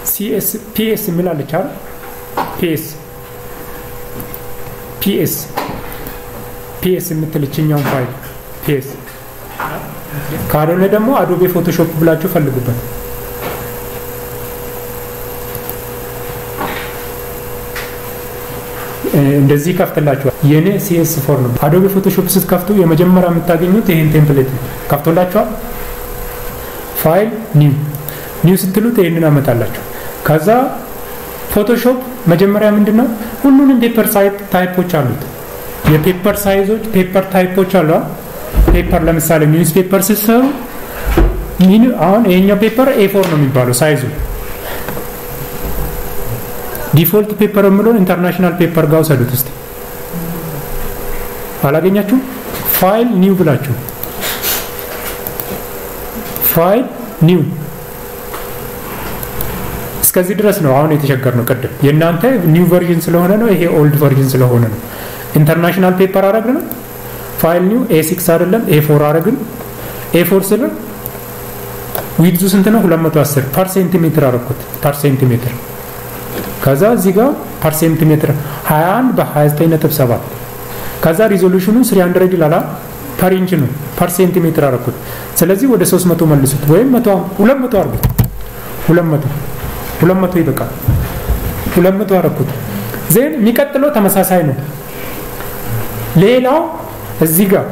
ሲኤስ ፒኤስ የሚላለች አይደል? ፒኤስ ፒኤስ ፒኤስ የምትልችኛውን ፋይል ፒኤስ ካልሆነ ደግሞ አዶቤ ፎቶሾፕ ብላችሁ ፈልጉበት። እንደዚህ ከፍትላችኋል። የኔ ሲኤስ ፎር ነው። አዶቤ ፎቶሾፕ ስትከፍቱ የመጀመሪያ የምታገኙት ይህን ቴምፕሌት ነው። ከፍቶላችኋል። ፋይል ኒው ኒው ስትሉት ይህንን አመጣላችሁ። ከዛ ፎቶሾፕ መጀመሪያ ምንድን ነው ሁሉንም ፔፐር ታይፖች አሉት። የፔፐር ሳይዞች ፔፐር ታይፖች አሉ። ፔፐር ለምሳሌ ኒውስ ፔፐር ስትሰሩ አሁን ይሄኛው ፔፐር ኤፎር ነው የሚባለው ሳይዙ ዲፎልት ፔፐር የምለውን ኢንተርናሽናል ፔፐር ጋር ውሰዱት እስቲ። አላገኛችሁም? ፋይል ኒው ብላችሁ ፋይል ኒው እስከዚህ ድረስ ነው። አሁን የተቸገር ነው። ቅድም የእናንተ ኒው ቨርዥን ስለሆነ ነው፣ ይሄ ኦልድ ቨርዥን ስለሆነ ነው። ኢንተርናሽናል ፔፐር አረግን። ፋይል ኒው ኤ ሲክስ አይደለም ኤ ፎር አረግን። ኤ ፎር ስል ዊድዙ ስንት ነው? 210 ፐር ሴንቲሜትር አረኩት። ፐር ሴንቲሜትር ከዛ እዚህ ጋር ፐር ሴንቲሜትር 21 በ29.7 ከዛ ሪዞሉሽኑ 300 ይላል ፐር ኢንች ነው ፐር ሴንቲሜትር አረኩት። ስለዚህ ወደ 300 መልሱት ወይም 200 አርጉት። 200 200 ይበቃል። 200 አረኩት። ዜን የሚቀጥለው ተመሳሳይ ነው። ሌላው እዚህ ጋር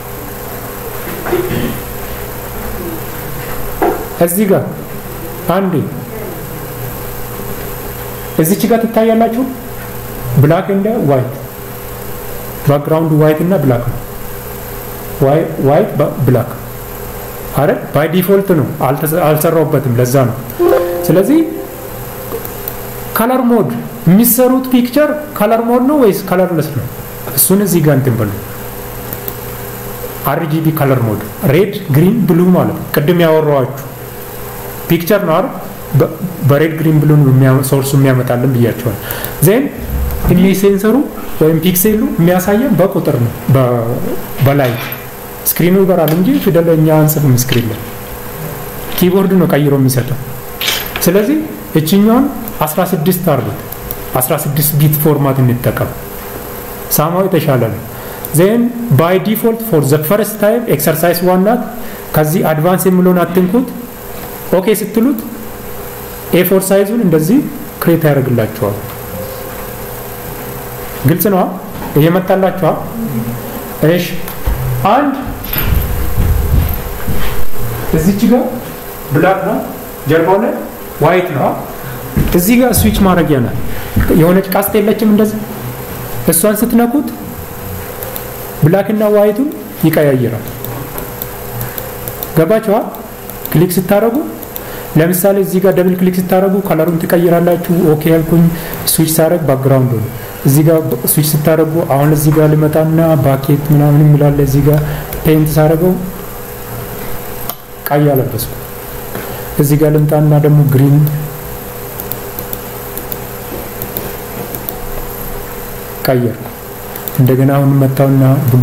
እዚህ ጋር አንዴ እዚች ጋር ትታያላችሁ። ብላክ እንደ ዋይት ባክግራውንድ ዋይት እና ብላክ ነው። ዋይት ብላክ አረ ባይ ዲፎልት ነው፣ አልሰራውበትም። ለዛ ነው። ስለዚህ ከለር ሞድ የሚሰሩት ፒክቸር ከለር ሞድ ነው ወይስ ከለርለስ ነው? እሱን እዚህ ጋር እንትን በሉ። አርጂቢ ከለር ሞድ ሬድ፣ ግሪን፣ ብሉ ማለት ነው። ቅድም ያወራኋችሁ ፒክቸር ነው አይደል? በሬድ ግሪን ብሉን ሶርሱ የሚያመጣልን ብያቸዋል። ዜን ኢሜጅ ሴንሰሩ ወይም ፒክሴሉ የሚያሳየን በቁጥር ነው፣ በላይ ስክሪኑ ይበራል እንጂ ፊደል እኛ አንጽፍም ስክሪን ላይ ኪቦርድ ነው ቀይሮ የሚሰጠው። ስለዚህ እችኛውን 16 አርጉት፣ 16 ቢት ፎርማት እንጠቀም። ሳማው የተሻለ ነው። ዜን ባይ ዲፎልት ፎር ዘ ፈርስት ታይም ኤክሰርሳይዝ ዋናት ከዚህ አድቫንስ የሚለውን አትንኩት። ኦኬ ስትሉት ኤፎር ሳይዙን እንደዚህ ክሬት ያደርግላችኋል። ግልጽ ነዋ፣ እየመጣላችኋል። እሺ አንድ እዚች ጋር ብላክ ነው፣ ጀርባው ላይ ዋይት ነው። እዚህ ጋር ስዊች ማድረጊያ ናት። የሆነች ቃስት የለችም እንደዚህ። እሷን ስትነኩት ብላክ እና ዋይቱን ይቀያይራል። ገባችኋ? ክሊክ ስታደርጉ ለምሳሌ እዚህ ጋር ደብል ክሊክ ስታደርጉ ከለሩን ትቀይራላችሁ። ኦኬ ያልኩኝ ስዊች ሳደርግ ባክግራውንድ ነው። እዚህ ጋር ስዊች ስታደርጉ አሁን እዚህ ጋር ልመጣና ባኬት ምናምን የሚላለ እዚህ ጋር ፔንት ሳደርገው ቀይ አለበስኩ። እዚህ ጋር ልምጣና ደግሞ ግሪን ቀየርኩ። እንደገና አሁን መጣውና ብሉ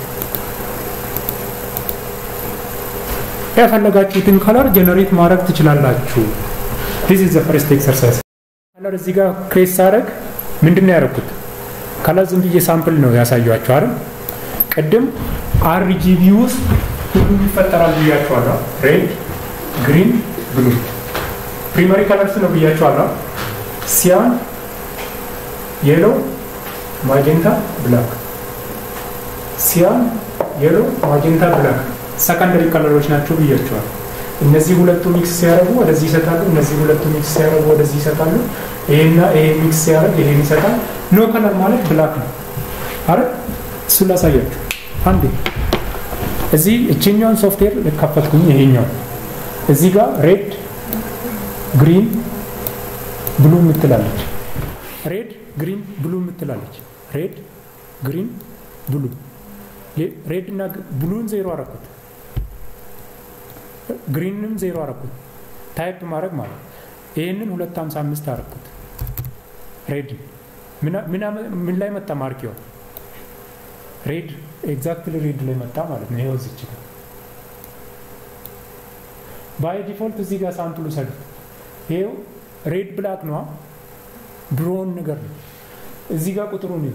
የፈለጋችሁትን ከለር ጀነሬት ማድረግ ትችላላችሁ። ዲስ ኢዝ ዘ ፈርስት ኤክሰርሳይዝ። ከለር እዚህ ጋር ክሬት ሳደርግ ምንድን ነው ያደረኩት? ከለር ዝም ብዬ ሳምፕል ነው ያሳያችሁ አይደል? ቅድም አርጂቢ ውስጥ ሁሉም ይፈጠራል ብያችኋለሁ። ሬድ፣ ግሪን፣ ብሉ ፕሪመሪ ከለርስ ነው ብያችኋለሁ። ሲያን፣ የሎ፣ ማጀንታ፣ ብላክ። ሲያን፣ የሎ፣ ማጀንታ፣ ብላክ ሰከንደሪ ከለሮች ናቸው ብያቸዋል። እነዚህ ሁለቱ ሚክስ ሲያደርጉ ወደዚህ ይሰጣሉ። እነዚህ ሁለቱ ሚክስ ሲያደርጉ ወደዚህ ይሰጣሉ። ይሄና ይሄ ሚክስ ሲያደርግ ይሄን ይሰጣል። ኖ ከለር ማለት ብላክ ነው። አረ እሱን ላሳያችሁ አንዴ። እዚህ እችኛውን ሶፍትዌር ከፈትኩኝ። ይሄኛው እዚህ ጋር ሬድ ግሪን ብሉ የምትላለች። ሬድ ግሪን ብሉ የምትላለች። ሬድ ግሪን ብሉ ሬድ እና ብሉን ዜሮ አረኩት። ግሪንም ዜሮ አረኩት። ታይፕ ማድረግ ማለት ይህንን ሁለት ሀምሳ አምስት አረኩት። ሬድ ምን ላይ መጣ? ማርኪዋ ሬድ ኤግዛክትሊ ሬድ ላይ መጣ ማለት ነው። ይኸው እዚች ጋር ባይ ዲፎልት እዚህ ጋር ሳምፕሉ ሰዱት። ይኸው ሬድ ብላክ ነዋ ብሮን ነገር ነው። እዚህ ጋር ቁጥሩን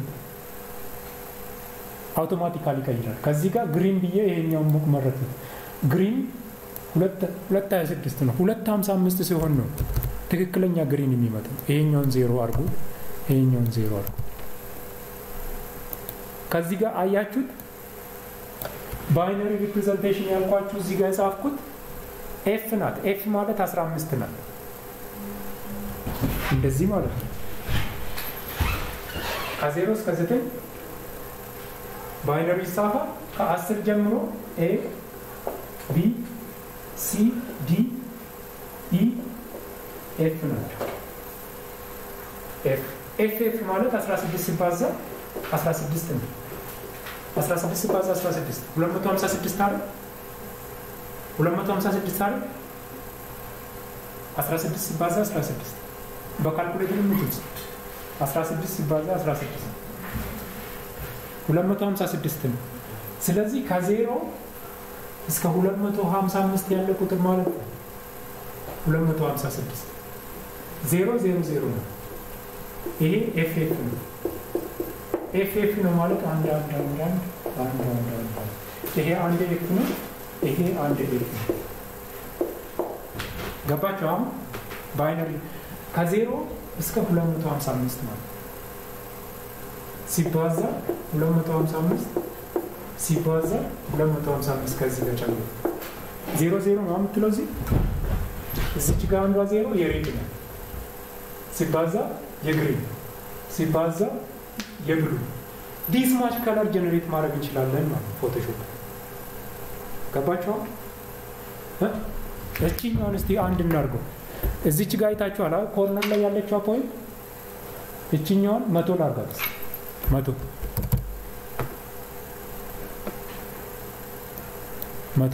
አውቶማቲካሊ ይቀይራል። ከዚህ ጋር ግሪን ብዬ ይሄኛውን ሙቅ መረት ነው። ግሪን ሁለት ሀያ ስድስት ነው። ሁለት ሀምሳ አምስት ሲሆን ነው ትክክለኛ ግሪን የሚመጣው። ይሄኛውን ዜሮ አድርጉ፣ ይሄኛውን ዜሮ አድርጉ። ከዚህ ጋር አያችሁት ባይነሪ ሪፕሬዘንቴሽን ያልኳችሁ እዚህ ጋር የጻፍኩት ኤፍ ናት። ኤፍ ማለት 15 ናት። እንደዚህ ማለት ነው። ከዜሮ እስከ ዘጠኝ ባይነሪ ይጻፋል። ከአስር ጀምሮ ኤ ቢ ሲ ዲ ኢ ኤፍ ናቸው። ኤፍ ኤፍ ኤፍ ማለት 16 ሲባዛ 16 ነው። 16 ሲባዛ 16 256 አይደል? 256 አይደል? 16 ሲባዛ 16 በካልኩሌተር ምትጽ 16 ሲባዛ 16 256 ነው። ስለዚህ ከዜሮ እስከ 255 ያለ ቁጥር ማለት ነው 256 ዜሮ ዜሮ ዜሮ ነው። ይሄ ኤፍ ኤፍ ነው። ኤፍ ኤፍ ነው ማለት አንድ አንድ አንድ አንድ አንድ አንድ አንድ ይሄ አንድ ኤፍ ነው። ይሄ አንድ ኤፍ ነው። ገባችሁ? አሁን ባይነሪ ከዜሮ እስከ 255 ማለት ሲባዛ 255 ሲባዛ 255 ከዚህ ጋር ጨምሮ ዜሮ ዜሮ ነው የምትለው እዚህ እዚች ጋር አንዷ ዜሮ የሬድ ነው ሲባዛ የግሪን ሲባዛ የብሉ ዲስ ማች ከለር ጀነሬት ማድረግ እንችላለን ማለት ፎቶሾፕ ገባችኋል? እችኛውን እስቲ አንድ እናድርገው። እዚች ጋር አይታችኋል ኮርነር ላይ ያለችዋ ፖይንት እችኛውን መቶ ላርጋት መቶ መቶ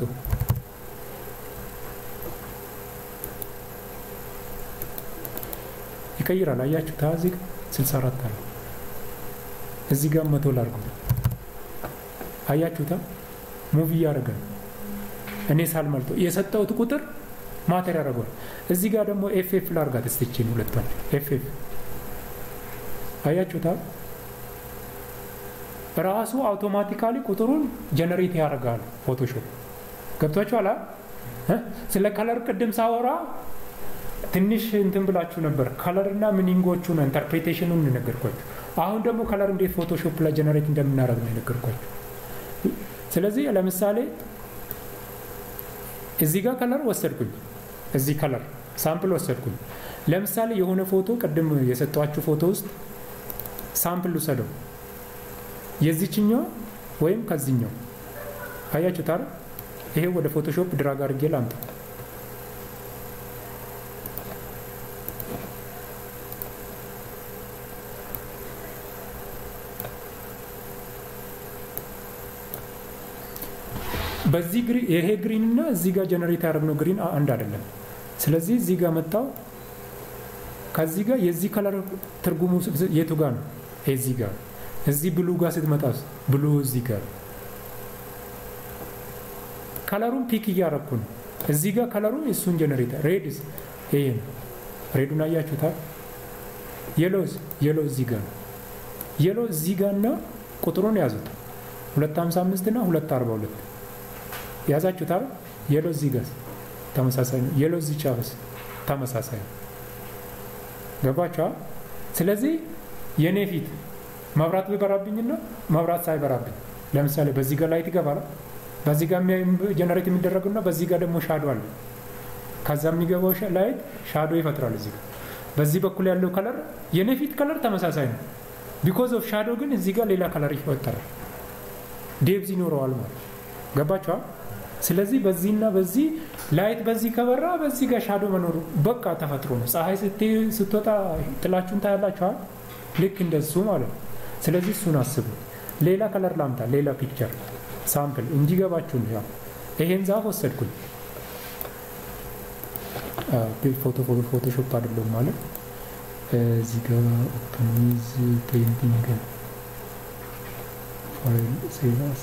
ይቀይራል። አያችሁ ታ እዚህ 64 አለ እዚህ ጋር መቶ ላርገው አያችሁታ ሙቪ እያደረገ ነው። እኔ ሳልመልቶ የሰጠሁት ቁጥር ማተር ያደርገዋል። እዚህ ጋር ደግሞ ኤፍ ኤፍ ላርጋት እስቲችን ሁለቷን ኤፍ ኤፍ አያችሁታ ራሱ አውቶማቲካሊ ቁጥሩን ጀነሬት ያደርጋል ፎቶሾፕ ገብቷችኋል። ስለ ከለር ቅድም ሳወራ ትንሽ እንትን ብላችሁ ነበር። ከለር እና ሚኒንጎቹን ኢንተርፕሬቴሽኑን ነገርኳችሁ። አሁን ደግሞ ከለር እንዴት ፎቶሾፕ ላይ ጀነሬት እንደምናደርግ ነው የነገርኳችሁ። ስለዚህ ለምሳሌ እዚህ ጋር ከለር ወሰድኩኝ፣ እዚህ ከለር ሳምፕል ወሰድኩኝ። ለምሳሌ የሆነ ፎቶ ቅድም የሰጧችሁ ፎቶ ውስጥ ሳምፕል ውሰደው የዚችኛው ወይም ከዚህኛው አያችሁት አይደል? ይሄ ወደ ፎቶሾፕ ድራግ አድርጌ ላምጣ። በዚህ ይሄ ግሪን እና እዚህ ጋር ጀነሬት ያደረግነው ግሪን አንድ አይደለም። ስለዚህ እዚህ ጋር መጣው። ከዚህ ጋር የዚህ ከለር ትርጉሙ የቱ ጋር ነው? እዚህ ጋር እዚህ ብሉ ጋር ስትመጣ ብሉ እዚህ ጋር ከለሩን ፒክ እያረኩ ነው። እዚህ ጋር ከለሩን እሱን ጀነሬተር ሬድስ ይሄ ነው። ሬዱን አያችሁታል። የሎዝ የሎ እዚህ ጋር ነው። የሎ እዚህ ጋር እና ቁጥሩን ያዙት 255 እና 242 ያዛችሁታል። የሎ እዚህ ጋር ተመሳሳይ ነው። የሎ እዚህ ጫፍስ ተመሳሳይ ነው። ገባችኋል? ስለዚህ የኔ ፊት መብራት ቢበራብኝና መብራት ሳይበራብኝ ለምሳሌ በዚህ ጋር ላይት ይገባል። በዚህ ጋር ጀነሬት የሚደረግና በዚህ ጋር ደግሞ ሻዶ አለ። ከዛ የሚገባው ላይት ሻዶ ይፈጥራል። እዚህ ጋር በዚህ በኩል ያለው ከለር የኔ ፊት ከለር ተመሳሳይ ነው። ቢኮዝ ኦፍ ሻዶ ግን እዚህ ጋር ሌላ ከለር ይፈጠራል። ዴብዝ ይኖረዋል ማለት ገባችኋል? ስለዚህ በዚህና በዚህ ላይት በዚህ ከበራ በዚህ ጋር ሻዶ መኖሩ በቃ ተፈጥሮ ነው። ፀሐይ ስትወጣ ጥላችሁን ታያላችኋል። ልክ እንደሱ ማለት ነው። ስለዚህ እሱን አስቡ። ሌላ ከለር ላምጣ፣ ሌላ ፒክቸር ሳምፕል እንዲገባችሁ ነው። ያው ይሄን ዛፍ ወሰድኩኝ። ፎቶ ፎቶሾፕ አይደለም ማለት እዚህ ጋር ኦፕን ዊዝ ፔይንቲንግ ፋይል ሴቫስ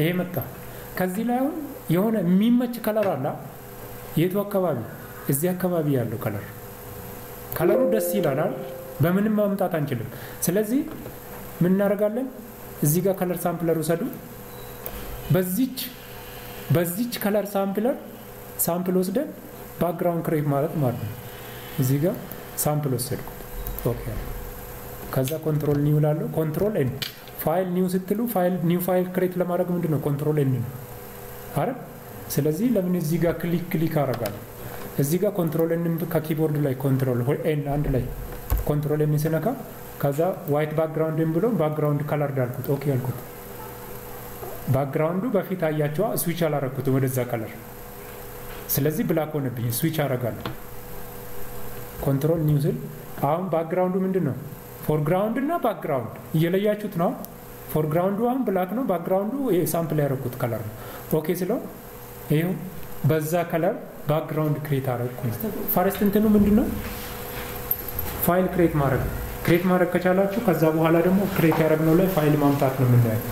ይሄ መጣ። ከዚህ ላይ አሁን የሆነ የሚመች ከለር አለ። የቱ አካባቢ? እዚህ አካባቢ ያለው ከለር ከለሩ ደስ ይላል። በምንም ማምጣት አንችልም። ስለዚህ ምን እናደርጋለን? እዚህ ጋር ከለር ሳምፕለር ውሰዱ። በዚች በዚች ከለር ሳምፕለር ሳምፕል ወስደን ባክግራውንድ ክሬት ማለት ማለት ነው። እዚህ ጋር ሳምፕል ወሰድኩት። ኦኬ ከዛ ኮንትሮል ኒው ላለው ኮንትሮል ኤን ፋይል ኒው ስትሉ ፋይል ኒው ፋይል ክሬት ለማድረግ ምንድን ነው ኮንትሮል ኤን ነው አረ ስለዚህ ለምን እዚህ ጋር ክሊክ ክሊክ አደርጋለሁ እዚህ ጋር ኮንትሮል ኤን ከኪቦርድ ላይ ኮንትሮል ኤን አንድ ላይ ኮንትሮል ኤን ስነካ ከዛ ዋይት ባክግራውንድ ብሎ ባክግራውንድ ከለር ዳልኩት ኦኬ ያልኩት ባክግራውንዱ በፊት አያቸዋ ስዊች አላረኩትም ወደዛ ከለር ስለዚህ ብላክ ሆነብኝ ስዊች አረጋለሁ ኮንትሮል ኒው ስል አሁን ባክግራውንዱ ምንድን ነው ፎርግራውንድ እና ባክግራውንድ እየለያችሁት ነው ፎርግራውንዱ አሁን ብላክ ነው ባክግራውንዱ ሳምፕል ያደረኩት ከለር ነው ኦኬ ስለው ይኸው በዛ ከለር ባክግራውንድ ክሬት አረግኩ ፋረስት እንትኑ ምንድን ነው ፋይል ክሬት ማድረግ ክሬት ማድረግ ከቻላችሁ ከዛ በኋላ ደግሞ ክሬት ያደረግነው ላይ ፋይል ማምጣት ነው የምናየው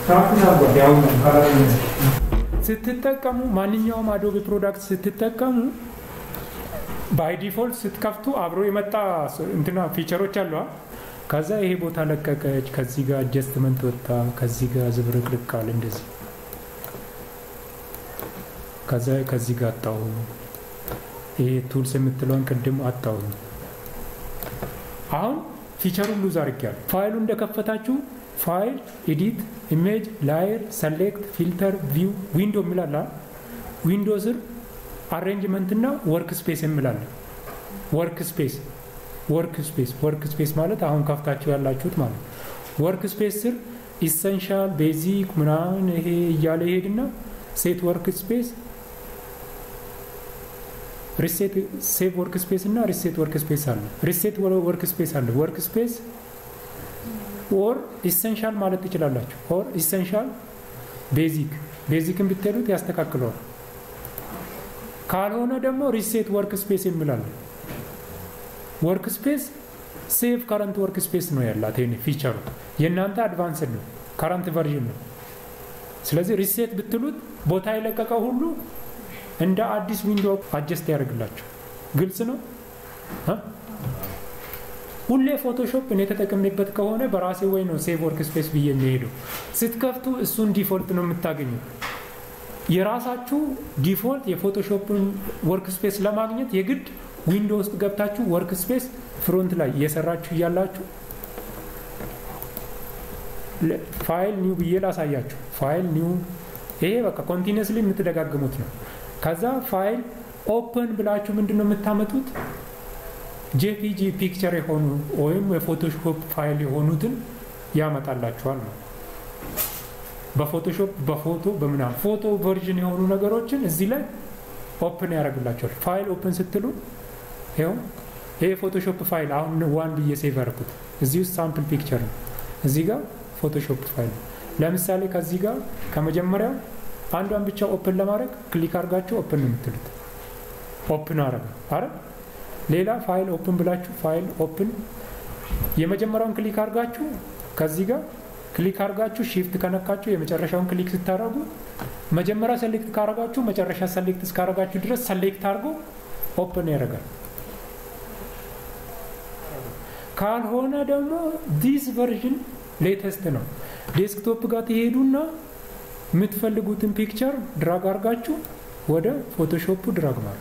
ስትጠቀሙ ማንኛውም አዶቤ ፕሮዳክት ስትጠቀሙ ባይ ዲፎልት ስትከፍቱ አብሮ የመጣ እንትና ፊቸሮች አሉ ከዛ ይሄ ቦታ ለቀቀች ከዚህ ጋር አጀስትመንት ወጣ ከዚህ ጋር ዝብርቅርቅ አለ እንደዚህ ከዛ ከዚህ ጋር አጣው ይሄ ቱልስ የምትለውን ቅድም አጣው አሁን ፊቸሩን ሉዝ አድርጊያለሁ ፋይሉ እንደከፈታችሁ ፋይል ኤዲት ኢሜጅ ላየር ሰሌክት ፊልተር ቪው ዊንዶ የሚላለ ዊንዶ ስር አሬንጅመንት እና ወርክ ስፔስ የሚላለ ወርክ ስፔስ ወርክ ስፔስ ወርክ ስፔስ ማለት አሁን ከፍታችሁ ያላችሁት ማለት ወርክ ስፔስ ስር ኢሰንሻል ቤዚክ ምናምን ይሄ እያለ ይሄድና ሴት ወርክ ስፔስ ሪሴት ሴቭ ወርክ ስፔስ እና ሪሴት ወርክ ስፔስ አለ ሪሴት ወርክ ስፔስ አለ ወርክ ስፔስ ኦር ኢሰንሻል ማለት ትችላላችሁ ኦር ኢሰንሻል ቤዚክ ቤዚክን ብትሉት ያስተካክለዋል ካልሆነ ደግሞ ሪሴት ወርክ ስፔስ የሚላለ ወርክ ስፔስ ሴቭ ከረንት ወርክ ስፔስ ነው ያላት ይሄ ፊቸሩ የእናንተ አድቫንስድ ነው ከረንት ቨርዥን ነው ስለዚህ ሪሴት ብትሉት ቦታ የለቀቀ ሁሉ እንደ አዲስ ዊንዶ አጀስት ያደርግላቸው ግልጽ ነው ሁሌ ፎቶሾፕ እኔ ተጠቅሜበት ከሆነ በራሴ ወይ ነው ሴቭ ወርክ ስፔስ ብዬ የሚሄደው ስትከፍቱ እሱን ዲፎልት ነው የምታገኙ የራሳችሁ ዲፎልት የፎቶሾፕን ወርክ ስፔስ ለማግኘት የግድ ዊንዶ ውስጥ ገብታችሁ ወርክ ስፔስ ፍሮንት ላይ እየሰራችሁ እያላችሁ ፋይል ኒው ብዬ ላሳያችሁ ፋይል ኒው ይሄ በቃ ኮንቲኒስሊ የምትደጋግሙት ነው ከዛ ፋይል ኦፕን ብላችሁ ምንድን ነው የምታመጡት ጄፒጂ ፒክቸር የሆኑ ወይም የፎቶሾፕ ፋይል የሆኑትን ያመጣላችኋል ነው በፎቶሾፕ በፎቶ በምናም ፎቶ ቨርዥን የሆኑ ነገሮችን እዚህ ላይ ኦፕን ያደርግላቸዋል ፋይል ኦፕን ስትሉ ይኸው ይሄ ፎቶሾፕ ፋይል አሁን ዋን ብዬ ሴቭ ያደርኩት እዚህ ውስጥ ሳምፕል ፒክቸር ነው እዚህ ጋር ፎቶሾፕ ፋይል ለምሳሌ ከዚህ ጋር ከመጀመሪያው አንዷን ብቻ ኦፕን ለማድረግ ክሊክ አድርጋችሁ ኦፕን ነው የምትሉት ኦፕን አረገ አረ ሌላ ፋይል ኦፕን ብላችሁ ፋይል ኦፕን የመጀመሪያውን ክሊክ አድርጋችሁ ከዚህ ጋር ክሊክ አድርጋችሁ ሺፍት ከነካችሁ የመጨረሻውን ክሊክ ስታደርጉ መጀመሪያ ሰሌክት ካረጋችሁ መጨረሻ ሰሌክት እስካረጋችሁ ድረስ ሰሌክት አድርጎ ኦፕን ያደርጋል ካልሆነ ደግሞ ዲስ ቨርዥን ሌተስት ነው ዴስክቶፕ ጋር ትሄዱና የምትፈልጉትን ፒክቸር ድራግ አድርጋችሁ ወደ ፎቶሾፑ ድራግ ማለት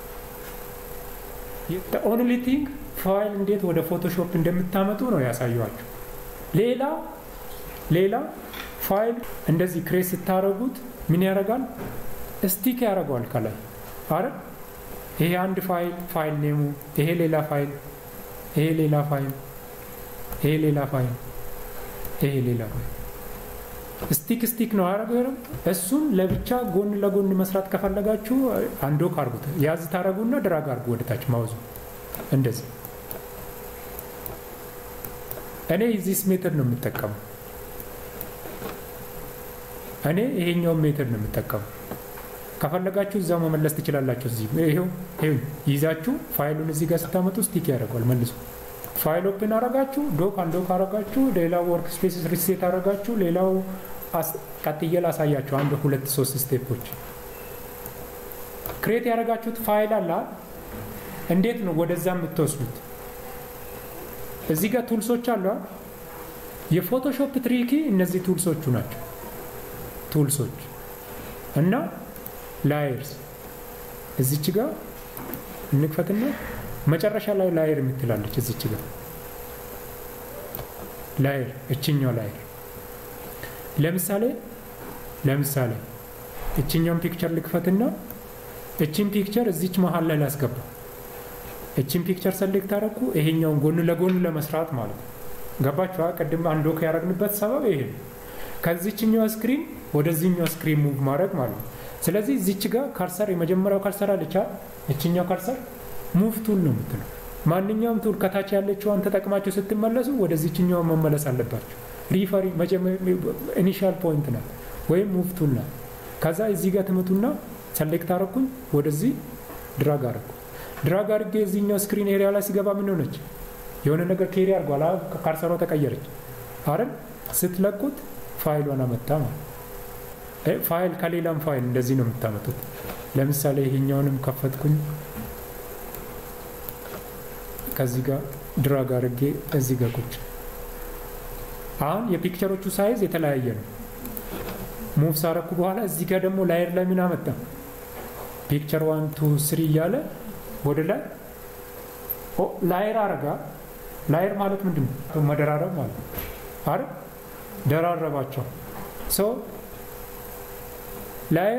ኦንሊ ቲንግ ፋይል እንዴት ወደ ፎቶሾፕ እንደምታመጡ ነው ያሳየኋችሁ ሌላ ሌላ ፋይል እንደዚህ ክሬት ስታደረጉት ምን ያደርጋል ስቲክ ያደርገዋል ከላይ አረ ይሄ አንድ ፋይል ፋይል ኔሙ ይሄ ሌላ ፋይል ይሄ ሌላ ፋይል ይሄ ሌላ ፋይል ይሄ ሌላ ፋይል ስቲክ ስቲክ ነው አረገ እሱን ለብቻ ጎን ለጎን መስራት ከፈለጋችሁ አንዶ ካርጉት ያዝ ታረጉና ድራግ አርጉ ወደታች ማውዙ እንደዚህ እኔ ዚስ ሜተድ ነው የምጠቀመው እኔ ይሄኛውን ሜተድ ነው የምጠቀመው ከፈለጋችሁ እዛው መመለስ ትችላላችሁ እዚህ ይሄው ይዛችሁ ፋይሉን እዚህ ጋር ስታመጡ ስቲክ ያደርገዋል መልሶ ፋይል ኦፕን አረጋችሁ ዶክ አንዶክ አረጋችሁ ሌላው ወርክ ስፔስ ሪሴት አረጋችሁ ሌላው ቀጥዬ ላሳያችሁ አንድ ሁለት ሶስት ስቴፖች። ክሬት ያደረጋችሁት ፋይል አለ። እንዴት ነው ወደዛ የምትወስዱት? እዚህ ጋር ቱልሶች አሉ። የፎቶሾፕ ትሪኪ እነዚህ ቱልሶቹ ናቸው። ቱልሶች እና ላየርስ እዚች ጋር እንክፈትና መጨረሻ ላይ ላየር የምትላለች እዚች ጋር ላየር እችኛው ላየር ለምሳሌ ለምሳሌ እችኛውን ፒክቸር ልክፈትና እችን ፒክቸር እዚች መሀል ላይ ላስገባ። እችን ፒክቸር ሰሌክት አደረኩ። ይሄኛውን ጎን ለጎን ለመስራት ማለት ነው። ገባችኋ? ቅድም አንድ ወክ ያደረግንበት ሰበብ ይሄ ነው። ከዚችኛው ስክሪን ወደዚህኛው ስክሪን ሙቭ ማድረግ ማለት ነው። ስለዚህ እዚች ጋር ካርሰር የመጀመሪያው ካርሰር አለቻ። እችኛው ካርሰር ሙቭ ቱል ነው የምትለው። ማንኛውም ቱል ከታች ያለችዋን ተጠቅማችሁ ስትመለሱ ወደዚችኛው መመለስ አለባቸው። ሪፈሪ ኢኒሻል ፖይንት ናት ወይም ሙቭ ቱል ናት። ከዛ እዚህ ጋር ትመቱና ሰሌክት አረኩኝ፣ ወደዚህ ድራግ አረኩ። ድራግ አድርጌ እዚህኛው ስክሪን ኤሪያ ላይ ሲገባ ምን ሆነች? የሆነ ነገር ኬሪ አድርጓል። ካርሰሯ ተቀየረች አይደል? ስትለቁት ፋይሏን አመጣ ማለት ፋይል ከሌላም ፋይል እንደዚህ ነው የምታመጡት። ለምሳሌ ይሄኛውንም ከፈትኩኝ ከዚህ ጋር ድራግ አድርጌ እዚህ ጋር ቁጭ አሁን የፒክቸሮቹ ሳይዝ የተለያየ ነው። ሙቭ ሳረኩ በኋላ እዚህ ጋር ደግሞ ላየር ላይ ምን አመጣ? ፒክቸር ዋን ቱ ስሪ እያለ ወደ ላይ ላየር አረጋ። ላየር ማለት ምንድን ነው? መደራረብ ማለት አረ ደራረባቸው። ሶ ላየር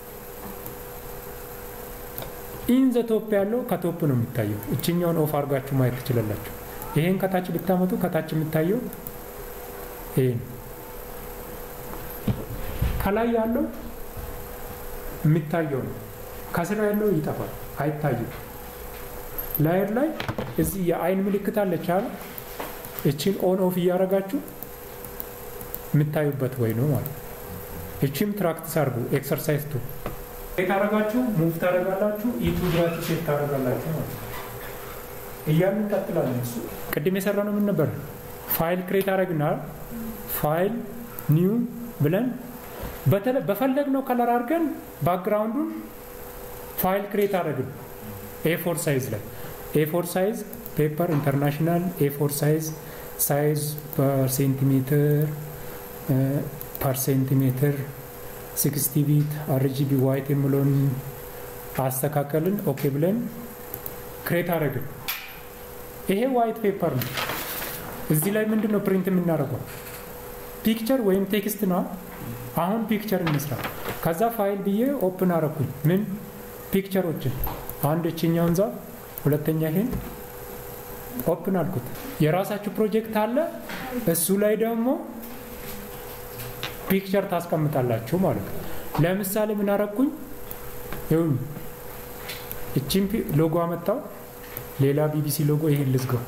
ኢን ዘ ቶፕ ያለው ከቶፕ ነው የሚታየው። እችኛውን ኦፍ አድርጋችሁ ማየት ትችላላችሁ። ይሄን ከታች ብታመጡ ከታች የሚታየው ይሄ ነው። ከላይ ያለው የሚታየው ነው። ከስር ያለው ይጠፋል፣ አይታይም። ላየር ላይ እዚህ የአይን ምልክት አለች አለ እችን ኦን ኦፍ እያደረጋችሁ የምታዩበት ወይ ነው ማለት ነው። እችም ትራክቲስ አድርጉ። ኤክሰርሳይዝ ቱ ታረጋችሁ ሙቭ ታደረጋላችሁ። ኢቱ ብላችሁ ሴት ታደረጋላችሁ ማለት ነው። እያሉ እንቀጥላለን። እሱ ቅድም የሰራ ነው ምን ነበር? ፋይል ክሬት አደረግና ፋይል ኒው ብለን በፈለግነው ከለር አድርገን ባክግራውንዱን ፋይል ክሬት አደረግን። ኤፎር ሳይዝ ላይ ኤፎር ሳይዝ ፔፐር ኢንተርናሽናል ኤፎር ሳይዝ ሳይዝ ፐር ሴንቲሜትር ፐር ሴንቲሜትር ሲክስቲ ቢት አርጂቢ ዋይት የምለውን አስተካከልን። ኦኬ ብለን ክሬት አደረግን። ይሄ ዋይት ፔፐር ነው። እዚህ ላይ ምንድን ነው ፕሪንት የምናደርገው? ፒክቸር ወይም ቴክስት ነው። አሁን ፒክቸር እንስራ። ከዛ ፋይል ብዬ ኦፕን አረኩኝ። ምን ፒክቸሮችን አንድ እችኛውን ዛፍ፣ ሁለተኛ ይሄን ኦፕን አልኩት። የራሳችሁ ፕሮጀክት አለ። እሱ ላይ ደግሞ ፒክቸር ታስቀምጣላችሁ ማለት ነው። ለምሳሌ ምን አረኩኝ? ይሁን እቺን ሎጎ አመጣው። ሌላ ቢቢሲ ሎጎ ይሄን ልዝጋው።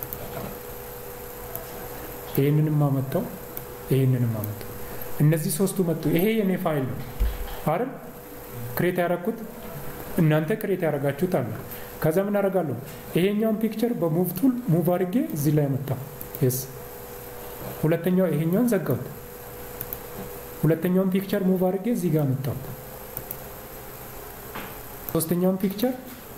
ይሄንንም አመጣው፣ ይሄንንም አመጣው። እነዚህ ሶስቱ መጡ። ይሄ የኔ ፋይል ነው አይደል? ክሬት ያደረኩት እናንተ ክሬት ያደረጋችሁት አለ። ከዛ ምን አደርጋለሁ? ይሄኛውን ፒክቸር በሙቭ ቱል ሙቭ አድርጌ እዚህ ላይ መጣ። የስ ሁለተኛው ይሄኛውን ዘጋሁት። ሁለተኛውን ፒክቸር ሙቭ አድርጌ እዚህ ጋር መጣሁት። ሶስተኛውን ፒክቸር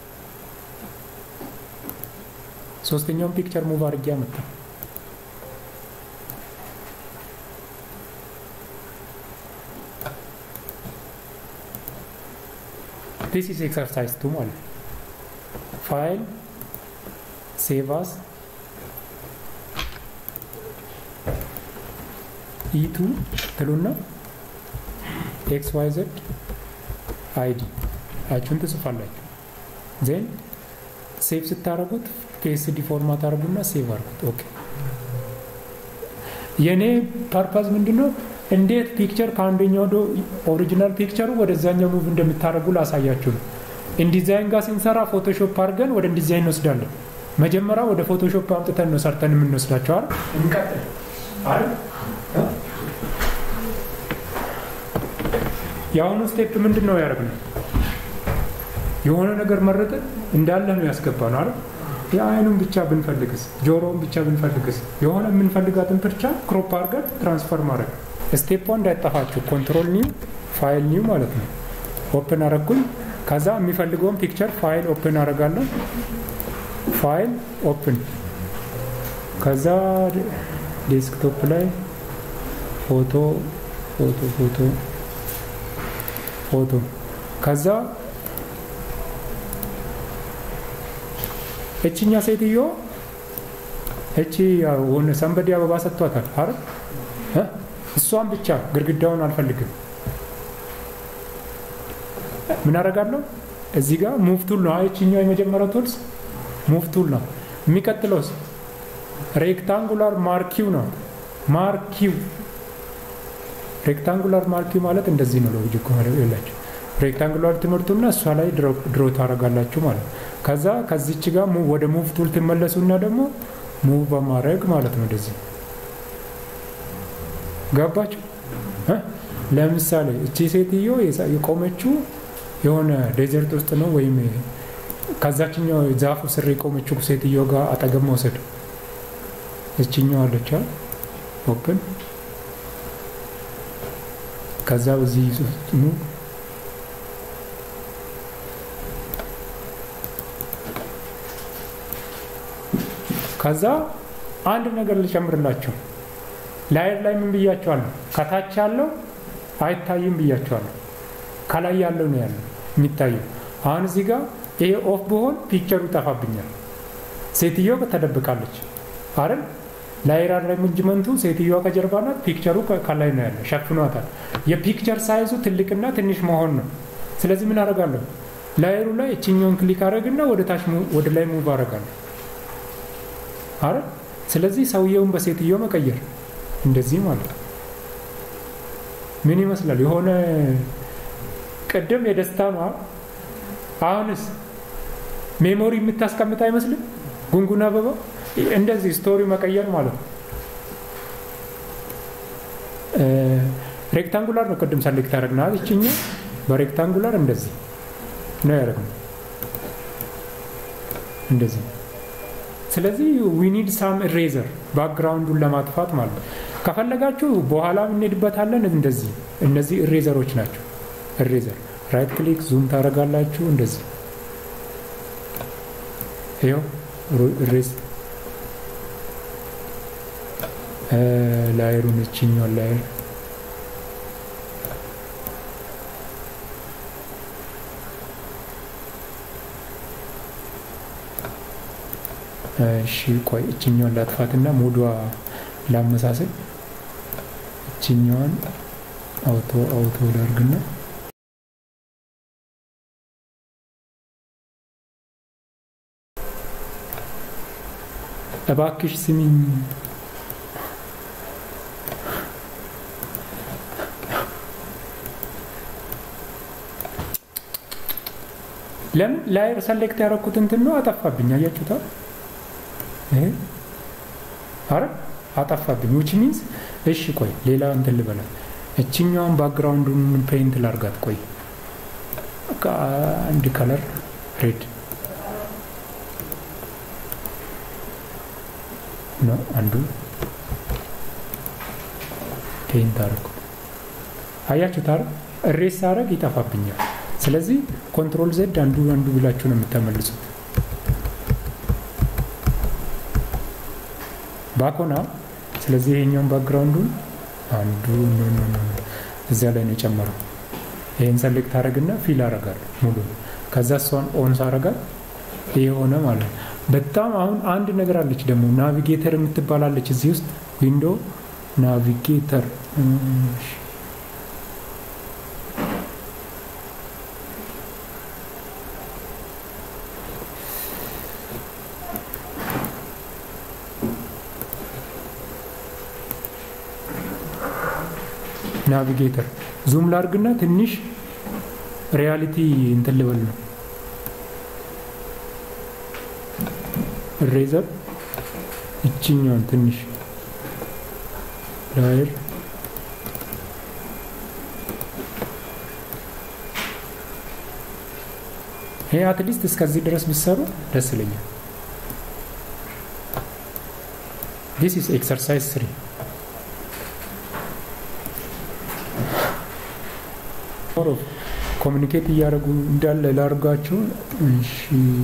ሶስተኛውን ፒክቸር ሙቭ አድርጌ አመጣ። ዲስ ኢዝ ኤክሰርሳይዝ ቱ ማለት ፋይል ሴቭ አስ ኢቱ ትሉና ኤክስ ዋይ ዘድ አይዲ አችሁን ትጽፋላችሁ። ዜን ሴቭ ስታደርጉት ፒኤስዲ ፎርማት አድርጉና ሴቭ አድርጉት። ኦኬ የእኔ ፐርፐዝ ምንድን ነው? እንዴት ፒክቸር ከአንደኛው ወደ ኦሪጂናል ፒክቸሩ ወደዛኛው ሙቭ እንደምታደርጉ ላሳያችሁ ነው። ኢንዲዛይን ጋር ስንሰራ ፎቶሾፕ አድርገን ወደ ኢንዲዛይን እንወስዳለን። መጀመሪያ ወደ ፎቶሾፕ አምጥተን ነው ሰርተን የምንወስዳቸው አይደል? እንቀጥል አይደል? የአሁኑ ስቴፕ ምንድን ነው ያደረግነው? የሆነ ነገር መረጥን እንዳለ ነው ያስገባ ነው አይደል? የአይኑን ብቻ ብንፈልግስ፣ ጆሮውን ብቻ ብንፈልግስ፣ የሆነ የምንፈልጋትን ብቻ ክሮፕ አድርገን ትራንስፈር ማድረግ ስቴፕ እንዳይጠፋችሁ ኮንትሮል ኒው ፋይል ኒው ማለት ነው። ኦፕን አረጉኝ። ከዛ የሚፈልገውን ፒክቸር ፋይል ኦፕን አረጋለሁ። ፋይል ኦፕን ከዛ ዴስክቶፕ ላይ ፎቶ ፎቶ ፎቶ ፎቶ ከዛ እችኛ ሴትዮ እቺ ሆነ ሰንበዲ አበባ ሰጥቷታል አይደል? እሷን ብቻ ግድግዳውን አልፈልግም። ምን አደርጋለሁ? እዚህ ጋር ሙቭ ቱል ነው። እችኛው የመጀመሪያው ቱልስ ሙቭ ቱል ነው። የሚቀጥለውስ ሬክታንጉላር ማርኪው ነው። ማርኪው ሬክታንጉላር ማርኪው ማለት እንደዚህ ነው። ሎጂክ የላቸው ሬክታንጉላር ትምህርቱና እሷ ላይ ድሮ ታደርጋላችሁ ማለት ነው። ከዛ ከዚች ጋር ወደ ሙቭ ቱል ትመለሱና ደግሞ ሙቭ በማድረግ ማለት ነው። እንደዚህ ገባችሁ? ለምሳሌ እቺ ሴትዮ የቆመችው የሆነ ዴዘርት ውስጥ ነው፣ ወይም ከዛችኛው ዛፉ ስር የቆመችው ሴትዮ ጋር አጠገብ መውሰድ እችኛው አለች ኦፕን ከዛ በዚህ ሙቭ ከዛ አንድ ነገር ልጨምርላቸው። ላይር ላይ ምን ብያቸዋለሁ? ከታች ያለው አይታይም ብያቸዋለሁ። ከላይ ያለው ነው ያለው የሚታየው። አሁን እዚህ ጋር ይሄ ኦፍ ብሆን ፒክቸሩ ይጠፋብኛል። ሴትዮ ተደብቃለች አይደል? ላይር አሬንጅመንቱ ሴትዮዋ ከጀርባ ናት፣ ፒክቸሩ ከላይ ነው ያለ፣ ሸፍኗታል። የፒክቸር ሳይዙ ትልቅና ትንሽ መሆን ነው። ስለዚህ ምን አደርጋለሁ? ላይሩ ላይ እችኛውን ክሊክ አደረግና ወደ ታች ወደ ላይ ሙቭ አደርጋለሁ አረ ስለዚህ ሰውየውን በሴትዮ መቀየር እንደዚህ ማለት ነው። ምን ይመስላል? የሆነ ቅድም የደስታ ነው። አሁንስ ሜሞሪ የምታስቀምጥ አይመስልም? ጉንጉን አበባ እንደዚህ ስቶሪ መቀየር ማለት ነው። ሬክታንጉላር ነው ቅድም ሰሌክት ያደረግናል። ይችኛ በሬክታንጉላር እንደዚህ ነው ያደረግነው እንደዚህ ስለዚህ ዊኒድ ሳም ኢሬዘር ባክግራውንዱን ለማጥፋት ማለት ነው። ከፈለጋችሁ በኋላ እንሄድበታለን። እንደዚህ እነዚህ ኢሬዘሮች ናቸው። ኢሬዘር ራይት ክሊክ ዙም ታደርጋላችሁ። እንደዚህ ይኸው ኢሬዝ ላየሩን እችኛውን ላየር እሺ ቆይ እችኛዋን ላጥፋትና ሙዷ ላመሳሰል። እችኛዋን አውቶ አውቶ ላርግና እባክሽ ስሚኝ ለምን ላየር ሰሌክት ያደረኩት እንትን ነው አጠፋብኝ። አያችሁታ? አረ አጠፋብኝ። ዊች ሚንስ እሺ፣ ቆይ ሌላ እንትን ልበላል። እችኛዋን ባክግራውንዱን ፔይንት ላርጋት። ቆይ አንድ ከለር ሬድ ነው አንዱ ፔይንት አረኩት። አያችሁት? አረ እሬስ ሳረግ ይጠፋብኛል። ስለዚህ ኮንትሮል ዜድ አንዱ አንዱ ብላችሁ ነው የምተመልሱት። ባኮና ስለዚህ ይሄኛውን ባክግራውንዱን አንዱ እዚያ ላይ ነው የጨመረው። ይህን ሰሌክት አረግና ፊል አረጋለሁ ሙሉ። ከዛ እሷን ኦን ሳረጋት ይሄ ሆነ ማለት ነው። በጣም አሁን አንድ ነገር አለች ደግሞ ናቪጌተር የምትባላለች እዚህ ውስጥ ዊንዶ ናቪጌተር ናቪጌተር ዙም ላርግና ትንሽ ሪያሊቲ እንትን ልበል ነው ሬዘር እችኛውን ትንሽ ላይር ይሄ አትሊስት እስከዚህ ድረስ ቢሰሩ ደስ ይለኛል። ዲስ ኢዝ ኤክሰርሳይዝ ስሪ ኮሚኒኬት እያደረጉ እንዳለ ላርጋችሁ። እሺ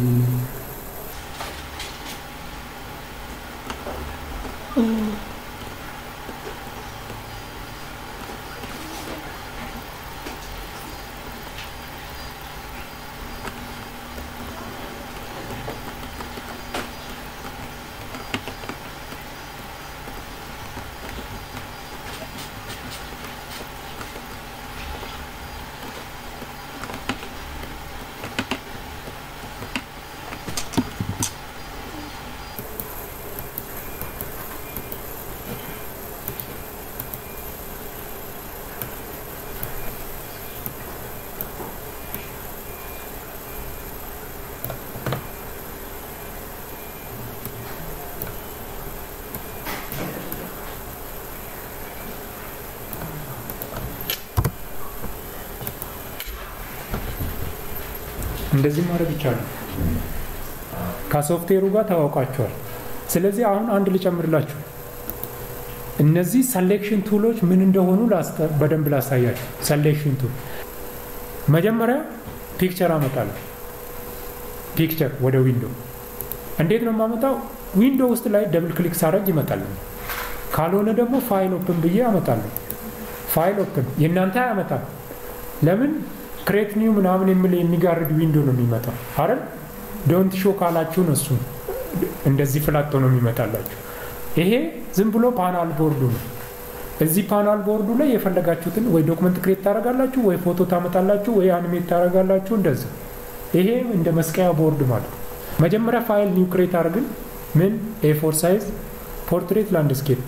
እንደዚህ ማድረግ ይቻላል። ከሶፍትዌሩ ጋር ተዋውቃቸዋል። ስለዚህ አሁን አንድ ልጨምርላችሁ። እነዚህ ሰሌክሽን ቱሎች ምን እንደሆኑ በደንብ ላሳያችሁ። ሰሌክሽን ቱል መጀመሪያ ፒክቸር አመጣለሁ። ፒክቸር ወደ ዊንዶ እንዴት ነው የማመጣው? ዊንዶ ውስጥ ላይ ደብል ክሊክ ሳረግ ይመጣል። ካልሆነ ደግሞ ፋይል ኦፕን ብዬ አመጣለሁ። ፋይል ኦፕን የእናንተ አያመጣም። ለምን ክሬት ኒው ምናምን የሚል የሚጋርድ ዊንዶ ነው የሚመጣው አይደል? ዶንት ሾ ካላችሁ ነው እሱ እንደዚህ ፍላጦ ነው የሚመጣላችሁ። ይሄ ዝም ብሎ ፓናል ቦርዱ ነው። እዚህ ፓናል ቦርዱ ላይ የፈለጋችሁትን ወይ ዶክመንት ክሬት ታደርጋላችሁ፣ ወይ ፎቶ ታመጣላችሁ፣ ወይ አኒሜት ታደርጋላችሁ። እንደዚህ ይሄ እንደ መስቀያ ቦርድ ማለት ነው። መጀመሪያ ፋይል ኒው ክሬት አድርግን ምን ኤፎር ሳይዝ ፖርትሬት ላንድስኬፕ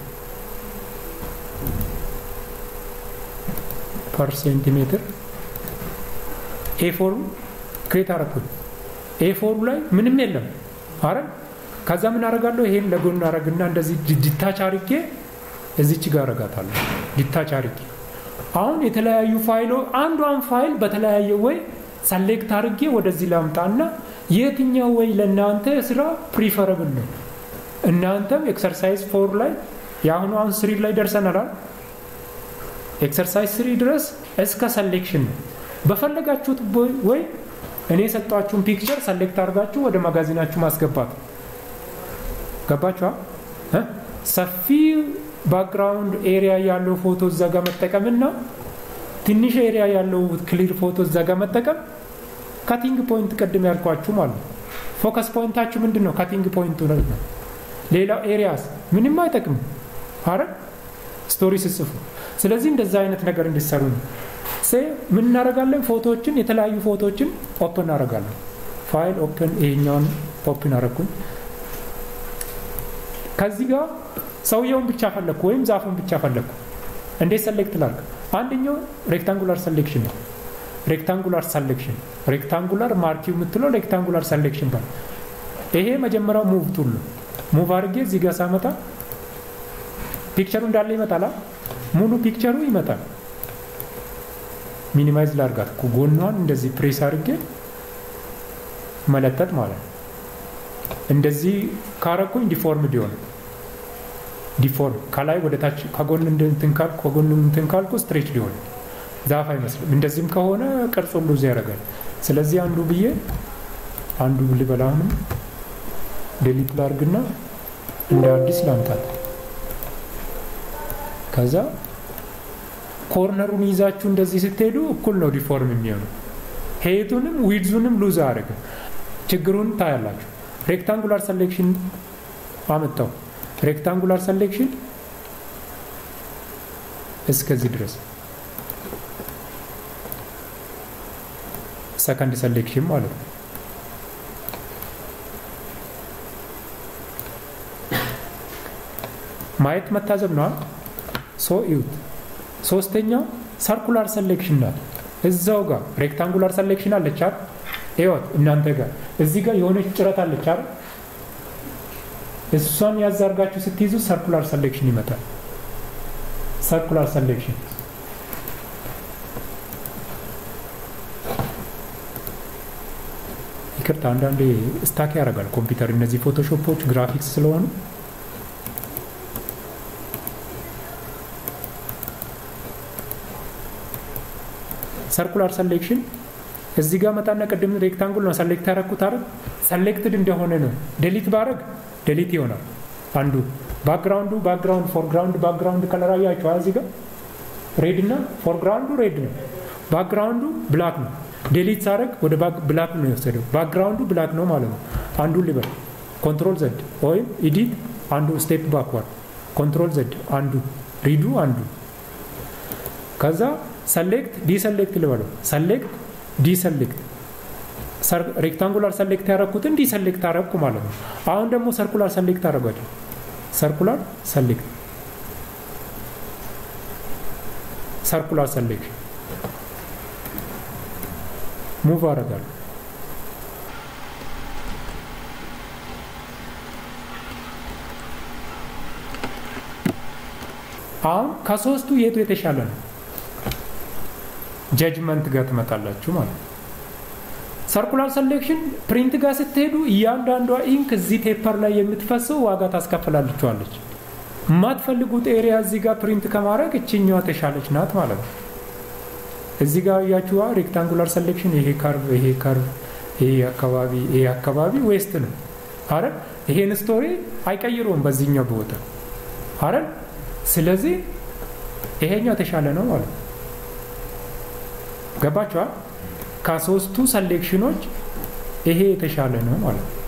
ፐር ሴንቲሜትር ኤፎሩ ክሬት አረኩኝ። ኤፎሩ ላይ ምንም የለም አረ ከዛ ምን አረጋለሁ? ይሄን ለጎን አረግና እንደዚህ ዲታች አርጌ እዚች ጋር አረጋታለሁ። ዲታች አርጌ አሁን የተለያዩ ፋይሎ አንዷን ፋይል በተለያየ ወይ ሰሌክት አርጌ ወደዚህ ላምጣና የትኛው ወይ ለእናንተ ስራ ፕሪፈረብል ነው። እናንተም ኤክሰርሳይዝ ፎር ላይ የአሁኑ አሁን ስሪ ላይ ደርሰናል። ኤክሰርሳይዝ ስሪ ድረስ እስከ ሰሌክሽን ነው። በፈለጋችሁት ወይ እኔ የሰጧችሁን ፒክቸር ሰሌክት አድርጋችሁ ወደ ማጋዚናችሁ ማስገባት ገባችኋ? ሰፊ ባክግራውንድ ኤሪያ ያለው ፎቶ እዛ ጋር መጠቀምና ትንሽ ኤሪያ ያለው ክሊር ፎቶ እዛ ጋር መጠቀም ካቲንግ ፖይንት ቅድም ያልኳችሁ ማለት ነው። ፎከስ ፖይንታችሁ ምንድን ነው? ካቲንግ ፖይንቱ ነው። ሌላው ኤሪያስ ምንም አይጠቅም። አረ ስቶሪ ስጽፉ። ስለዚህ እንደዛ አይነት ነገር እንዲሰሩ ነው። ምን እናደርጋለን? ፎቶዎችን የተለያዩ ፎቶዎችን ኦፕን እናደርጋለን። ፋይል ኦፕን፣ ይሄኛውን ኦፕን አረኩኝ። ከዚህ ጋር ሰውየውን ብቻ ፈለግኩ ወይም ዛፉን ብቻ ፈለግኩ። እንዴት ሰሌክት ላርግ? አንደኛው ሬክታንጉላር ሰሌክሽን ነው። ሬክታንጉላር ሰሌክሽን ሬክታንጉላር ማርኪው የምትለው ሬክታንጉላር ሰሌክሽን ባል ይሄ መጀመሪያው ሙቭ ቱል ነው። ሙቭ አድርጌ እዚህ ጋር ሳመጣ ፒክቸሩ እንዳለ ይመጣል። ሙሉ ፒክቸሩ ይመጣል። ሚኒማይዝ ላርጋት ጎኗን እንደዚህ ፕሬስ አድርጌ መለጠጥ ማለት ነው። እንደዚህ ካረኩኝ ዲፎርምድ ይሆን ዲፎርም ከላይ ወደ ታች ከጎን እንትን ካልኩ ከጎን እንትን ካልኩ ስትሬች ሊሆን ዛፍ አይመስልም። እንደዚህም ከሆነ ቅርጽ ሁሉ እዚህ ያደርጋል። ስለዚህ አንዱ ብዬ አንዱ ልበላ አሁንም ዴሊት ላርግና እንደ አዲስ ላምጣት ከዛ ኮርነሩን ይዛችሁ እንደዚህ ስትሄዱ እኩል ነው ዲፎርም የሚሆነው። ሄቱንም ዊድዙንም ሉዝ አድርግ ችግሩን ታያላችሁ። ሬክታንጉላር ሰሌክሽን አመጣው። ሬክታንጉላር ሰሌክሽን እስከዚህ ድረስ ሰከንድ ሰሌክሽን ማለት ነው። ማየት መታዘብ ነዋል። ሶ ይዩት። ሶስተኛው ሰርኩላር ሰሌክሽን ናት። እዛው ጋር ሬክታንጉላር ሰሌክሽን አለች አይደል? ይወት እናንተ ጋር እዚህ ጋር የሆነች ጭረት አለች አይደል? እሷን ያዛርጋችሁ ስትይዙ ሰርኩላር ሰሌክሽን ይመጣል። ሰርኩላር ሰሌክሽን ይቅርታ፣ አንዳንዴ ስታክ ያደርጋል ኮምፒውተር። እነዚህ ፎቶሾፖች ግራፊክስ ስለሆኑ ሰርኩላር ሰሌክሽን እዚህ ጋር መጣና ቅድም ሬክታንጉል ነው ሰሌክት ያደረኩት አይደል? ሰሌክትድ እንደሆነ ነው። ዴሊት ባረግ ዴሊት ይሆናል። አንዱ ባክግራውንዱ ባክግራውንድ ፎርግራውንድ ባክግራውንድ ከለር አያችኋል። እዚህ ጋር ሬድ እና ፎርግራውንዱ ሬድ ነው። ባክግራውንዱ ብላክ ነው። ዴሊት ሳረግ ወደ ብላክ ነው የወሰደው። ባክግራውንዱ ብላክ ነው ማለት ነው። አንዱ ሊበል ኮንትሮል ዘድ ወይም ኢዲት አንዱ ስቴፕ ባክዋርድ ኮንትሮል ዘድ አንዱ ሪዱ አንዱ ከዛ ሰሌክት ዲሰሌክት ልበለው ሰሌክት ዲሰሌክት ሬክታንጉላር ሰሌክት ያደረኩትን ዲሰሌክት አረግኩ ማለት ነው። አሁን ደግሞ ሰርኩላር ሰሌክት አደረጓቸው። ሰርኩላር ሰሌክት ሰርኩላር ሰሌክሽን ሙቭ አደርጋለሁ። አሁን ከሶስቱ የቱ የተሻለ ነው? ጀጅመንት ጋር ትመጣላችሁ ማለት ነው። ሰርኩላር ሰሌክሽን ፕሪንት ጋር ስትሄዱ እያንዳንዷ ኢንክ እዚህ ፔፐር ላይ የምትፈሰው ዋጋ ታስከፍላልችኋለች። የማትፈልጉት ኤሪያ እዚህ ጋር ፕሪንት ከማድረግ እችኛዋ ተሻለች ናት ማለት ነው። እዚህ ጋር እያችዋ ሬክታንጉላር ሰሌክሽን ይሄ ከርቭ ይሄ ከርቭ ይሄ አካባቢ ይሄ አካባቢ ዌስት ነው አረ ይሄን ስቶሪ አይቀይረውም በዚህኛው ቦታ አረ ስለዚህ ይሄኛው የተሻለ ነው ማለት ነው። ገባችኋል? ከሶስቱ ሰሌክሽኖች ይሄ የተሻለ ነው ማለት ነው።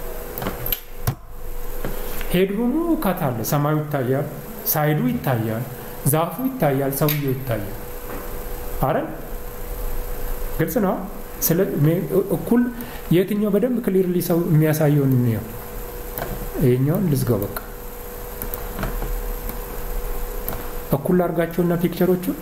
ሄድሩሙ ከት አለ፣ ሰማዩ ይታያል፣ ሳይዱ ይታያል፣ ዛፉ ይታያል፣ ሰውየው ይታያል። አረ ግልጽ ነው። ስለ እኩል የትኛው በደንብ ክሊርሊ ሰው የሚያሳየውን እንየው። ይሄኛውን ልዝጋው በቃ እኩል አድርጋቸውና ፒክቸሮቹን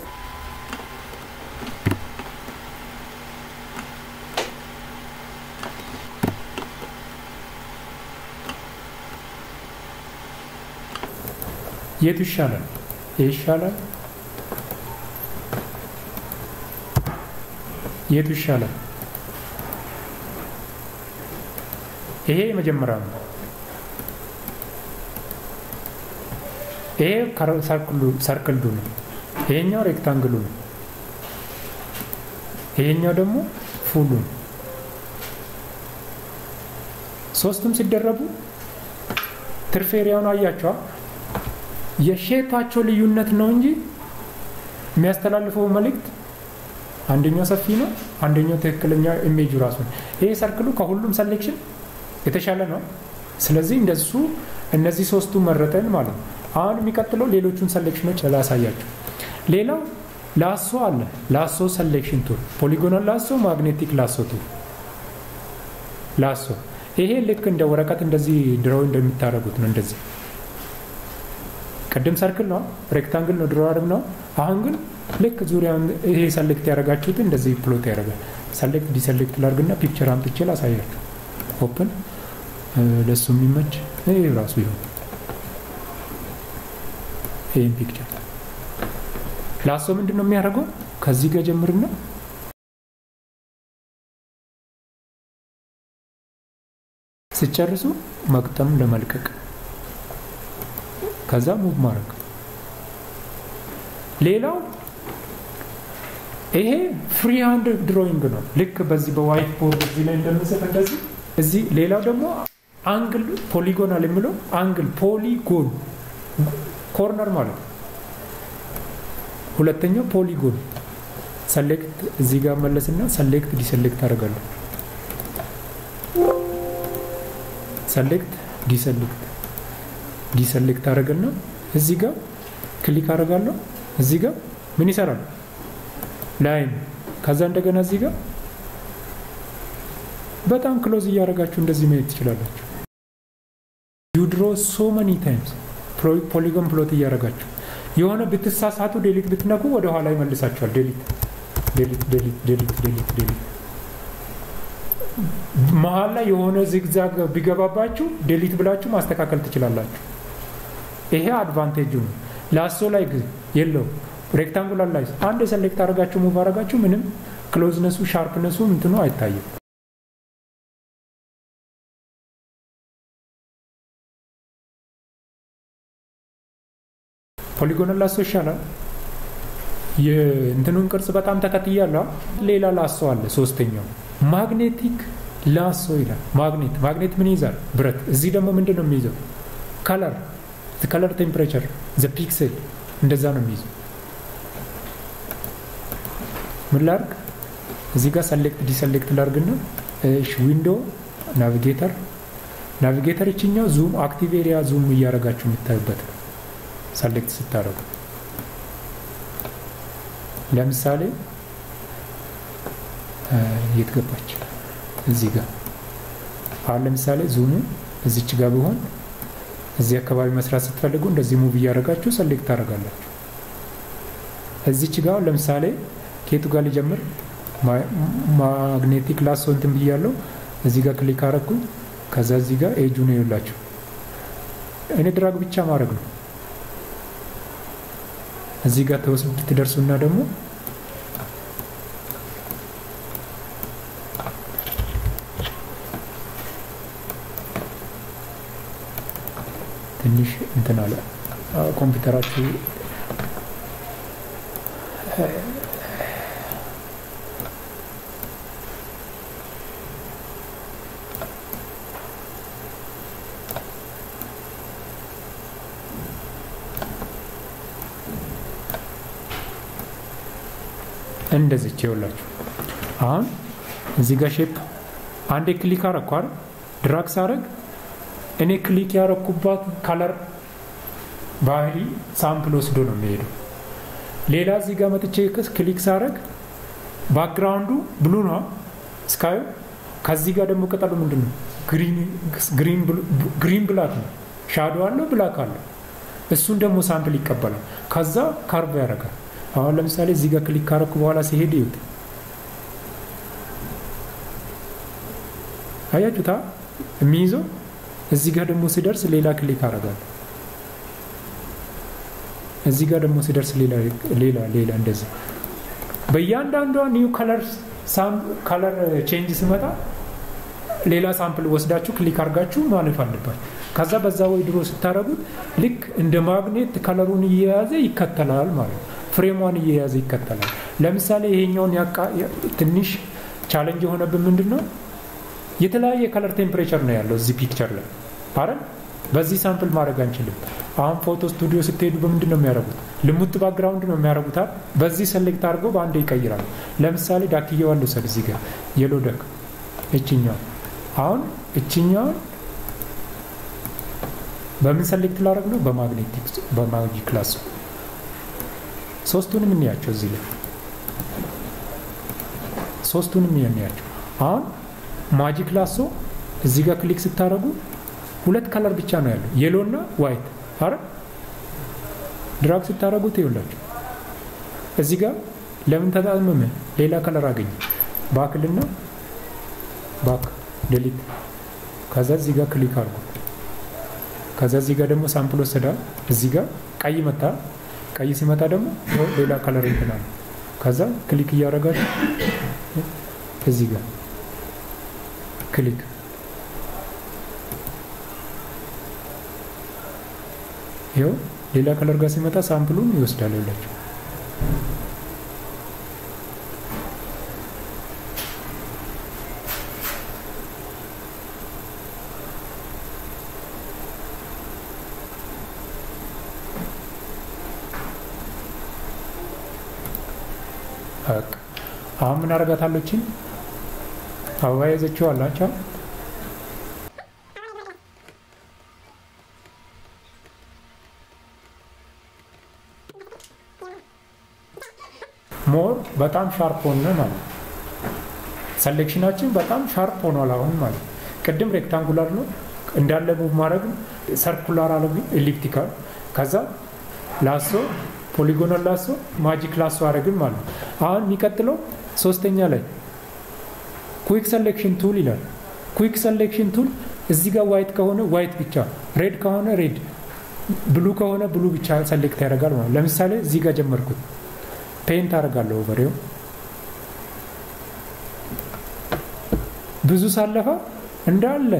የቱ ይሻላል? ይህ ይሻላል? የቱ ይሻላል? ይሄ የመጀመሪያ ነው። ይሄ ሰርክልዱ ነው። ይሄኛው ሬክታንግሉ ነው። ይሄኛው ደግሞ ፉሉ ነው። ሶስቱም ሲደረቡ ትርፍ ኤሪያውን አያቸዋ። የሼፓቸው ልዩነት ነው እንጂ የሚያስተላልፈው መልእክት አንደኛው ሰፊ ነው፣ አንደኛው ትክክለኛ ኢሜጁ ራሱ ነው። ይሄ ሰርክሉ ከሁሉም ሰሌክሽን የተሻለ ነው። ስለዚህ እንደሱ እነዚህ ሶስቱ መረጠን ማለት ነው። አሁን የሚቀጥለው ሌሎቹን ሰሌክሽኖች ላሳያቸው። ሌላው ላሶ አለ። ላሶ ሰሌክሽን ቱል፣ ፖሊጎናል ላሶ፣ ማግኔቲክ ላሶ ቱል። ላሶ ይሄ ልክ እንደ ወረቀት እንደዚህ ድሮ እንደሚታረጉት ነው። እንደዚህ ቅድም ሰርክል ነው፣ ሬክታንግል ነው ድሮ አድርግ ነው። አሁን ግን ልክ ዙሪያውን ይሄ ሰሌክት ያደረጋችሁትን እንደዚህ ፕሎት ያደርጋል። ሰሌክት ዲሰሌክት ላርግና ፒክቸር አምጥቼ ላሳያችሁ። ኦፕን ለሱ የሚመች ይሄ ራሱ ይሁን ይህን ፒክቸር ላሶ ምንድን ነው የሚያደርገው? ከዚህ ጋር ጀምርና ስጨርሱ መቅጠም ለመልቀቅ ከዛ ሙቭ ማድረግ። ሌላው ይሄ ፍሪ ሃንድ ድሮይንግ ነው። ልክ በዚህ በዋይት ቦርድ እዚህ ላይ እንደምንሰጥ እንደዚህ እዚህ። ሌላው ደግሞ አንግል ፖሊጎናል የሚለው አንግል ፖሊጎን ኮርነር ማለት ነው። ሁለተኛው ፖሊጎን ሰሌክት እዚህ ጋር መለስና ሰሌክት ዲሰሌክት አደርጋለሁ። ሰሌክት ዲሰሌክት ዲሰሌክት አደርግና እዚህ ጋር ክሊክ አደርጋለሁ። እዚህ ጋር ምን ይሰራል? ላይን ከዛ እንደገና እዚህ ጋር በጣም ክሎዝ እያደረጋችሁ እንደዚህ ማየት ትችላላችሁ። ዩ ድሮ ሶ መኒ ታይምስ ፖሊጎን ፕሎት እያደረጋችሁ የሆነ ብትሳሳቱ ዴሊት ብትነኩ ወደ ኋላ ይመልሳችኋል። ዴሊት ዴሊት ዴሊት ዴሊት ዴሊት ዴሊት መሀል ላይ የሆነ ዚግዛግ ቢገባባችሁ ዴሊት ብላችሁ ማስተካከል ትችላላችሁ። ይሄ አድቫንቴጁ ነው። ላሶ ላይ ግን የለው። ሬክታንጉላር ላይ አንድ የሰሌክት አደረጋችሁ ሙቭ አደረጋችሁ ምንም ክሎዝነሱ ሻርፕነሱ እንትኑ አይታይም። ፖሊጎናል ላሶ ይሻላል። የእንትኑን ቅርጽ በጣም ተከትያለሁ። ሌላ ላሶ አለ። ሶስተኛው ማግኔቲክ ላሶ ይላል። ማግኔት ማግኔት ምን ይዛል? ብረት። እዚህ ደግሞ ምንድን ነው የሚይዘው? ከለር ከለር ቴምፕሬቸር ዘ ፒክሴል እንደዛ ነው የሚይዘው። ምን ላርግ? እዚህ ጋር ሰሌክት ዲሰሌክት ላርግና እሺ፣ ዊንዶ ናቪጌተር ናቪጌተር ይችኛው ዙም አክቲቭ ኤሪያ ዙም እያደረጋችሁ የምታዩበት ነው። ሰሌክት ስታደርጉ ለምሳሌ የት ገባች? እዚህ ጋር አሁን ለምሳሌ ዙሙ እዚች ጋር ቢሆን እዚህ አካባቢ መስራት ስትፈልጉ እንደዚህ ሙቭ እያደረጋችሁ ሰሌክት ታደርጋላችሁ። እዚች ጋር ለምሳሌ ኬቱ ጋር ሊጀምር ማግኔቲክ ላሶ እንትን ብያለሁ። እዚህ ጋር ክሊክ አረኩኝ። ከዛ እዚህ ጋር ኤጁ ነው ይላችሁ። እኔ ድራግ ብቻ ማድረግ ነው። እዚህ ጋር ተወስድ ትደርሱና ደግሞ ትንሽ እንትን አለ ኮምፒውተራችሁ እንደዚች ይኸውላችሁ። አሁን እዚህ ጋር ሼፕ አንዴ ክሊክ አረኩ አይደል? ድራግ ሳረግ እኔ ክሊክ ያረኩባት ከለር ባህሪ ሳምፕል ወስዶ ነው የሚሄደው። ሌላ እዚህ ጋር መጥቼ ክሊክ ሳረግ ባክግራውንዱ ብሉ ነው ስካዩ። ከዚህ ጋር ደግሞ ቅጠሉ ምንድን ነው? ግሪን ብላክ ነው። ሻዶ አለው ብላክ አለው። እሱን ደግሞ ሳምፕል ይቀበላል። ከዛ ካርቭ ያደርጋል። አሁን ለምሳሌ እዚህ ጋር ክሊክ ካረኩ በኋላ ሲሄድ ይዩት። አያችሁታ የሚይዘው እዚህ ጋር ደግሞ ሲደርስ ሌላ ክሊክ አረጋለሁ። እዚህ ጋር ደግሞ ሲደርስ ሌላ ሌላ ሌላ እንደዚህ በእያንዳንዷ ኒው ከለር ከለር ቼንጅ ሲመጣ ሌላ ሳምፕል ወስዳችሁ ክሊክ አድርጋችሁ ማለፍ አለባችሁ። ከዛ በዛ ወይ ድሮ ስታደረጉት ልክ እንደ ማግኔት ከለሩን እየያዘ ይከተላል ማለት ነው። ፍሬሟን እየያዘ ይከተላል። ለምሳሌ ይሄኛውን ትንሽ ቻለንጅ የሆነብን ምንድን ነው? የተለያየ ከለር ቴምፕሬቸር ነው ያለው እዚህ ፒክቸር ላይ አረ በዚህ ሳምፕል ማድረግ አንችልም። አሁን ፎቶ ስቱዲዮ ስትሄዱ በምንድን ነው የሚያደርጉት? ልሙጥ ባክግራውንድ ነው የሚያደርጉታል። በዚህ ሰሌክት አድርገው በአንድ ይቀይራሉ። ለምሳሌ ዳክየዋን ልውሰድ። እዚህ ጋር የሎ ደክ እችኛው አሁን እችኛውን በምን ሰሌክት ላደርግ ነው? በማግኔቲክ በማጂክ ላሶ ሶስቱንም እንያቸው። እዚህ ላይ ሶስቱንም እንያቸው። አሁን ማጂክ ላሶ እዚህ ጋር ክሊክ ስታደርጉ ሁለት ከለር ብቻ ነው ያለው የሎ እና ዋይት። አረ ድራግ ስታደርጉት ይኸውላችሁ እዚህ ጋር ለምን ተጣመመ? ሌላ ከለር አገኘ። ባክልና ባክ ዴሊት። ከዛ እዚህ ጋር ክሊክ አድርጉ። ከዛ እዚህ ጋር ደግሞ ሳምፕል ወሰዳል። እዚህ ጋር ቀይ መታ። ቀይ ሲመጣ ደግሞ ሌላ ከለር እንትናል። ከዛ ክሊክ እያደረጋችሁ እዚህ ጋር ክሊክ ይኸው ሌላ ከለር ጋር ሲመጣ ሳምፕሉን ይወስዳል። ይላችሁ አሁን ምን አረጋታለችን አበባ የዘችው አላቸው ሞር በጣም ሻርፕ ሆነ ማለት ሰሌክሽናችን በጣም ሻርፕ ሆኗል አሁን ማለት ቅድም ሬክታንጉላር ነው እንዳለ ሙቭ ማድረግ ሰርኩላር አለ ኤሊፕቲካል ከዛ ላሶ ፖሊጎናል ላሶ ማጂክ ላሶ አረግን ማለት አሁን የሚቀጥለው ሶስተኛ ላይ ኩዊክ ሰሌክሽን ቱል ይላል ኩዊክ ሰሌክሽን ቱል እዚህ ጋር ዋይት ከሆነ ዋይት ብቻ ሬድ ከሆነ ሬድ ብሉ ከሆነ ብሉ ብቻ ሰሌክት ያደርጋል ማለት ለምሳሌ እዚህ ጋር ጀመርኩት ፔንት አደርጋለሁ ኦቨሬው ብዙ ሳለፋ እንዳለ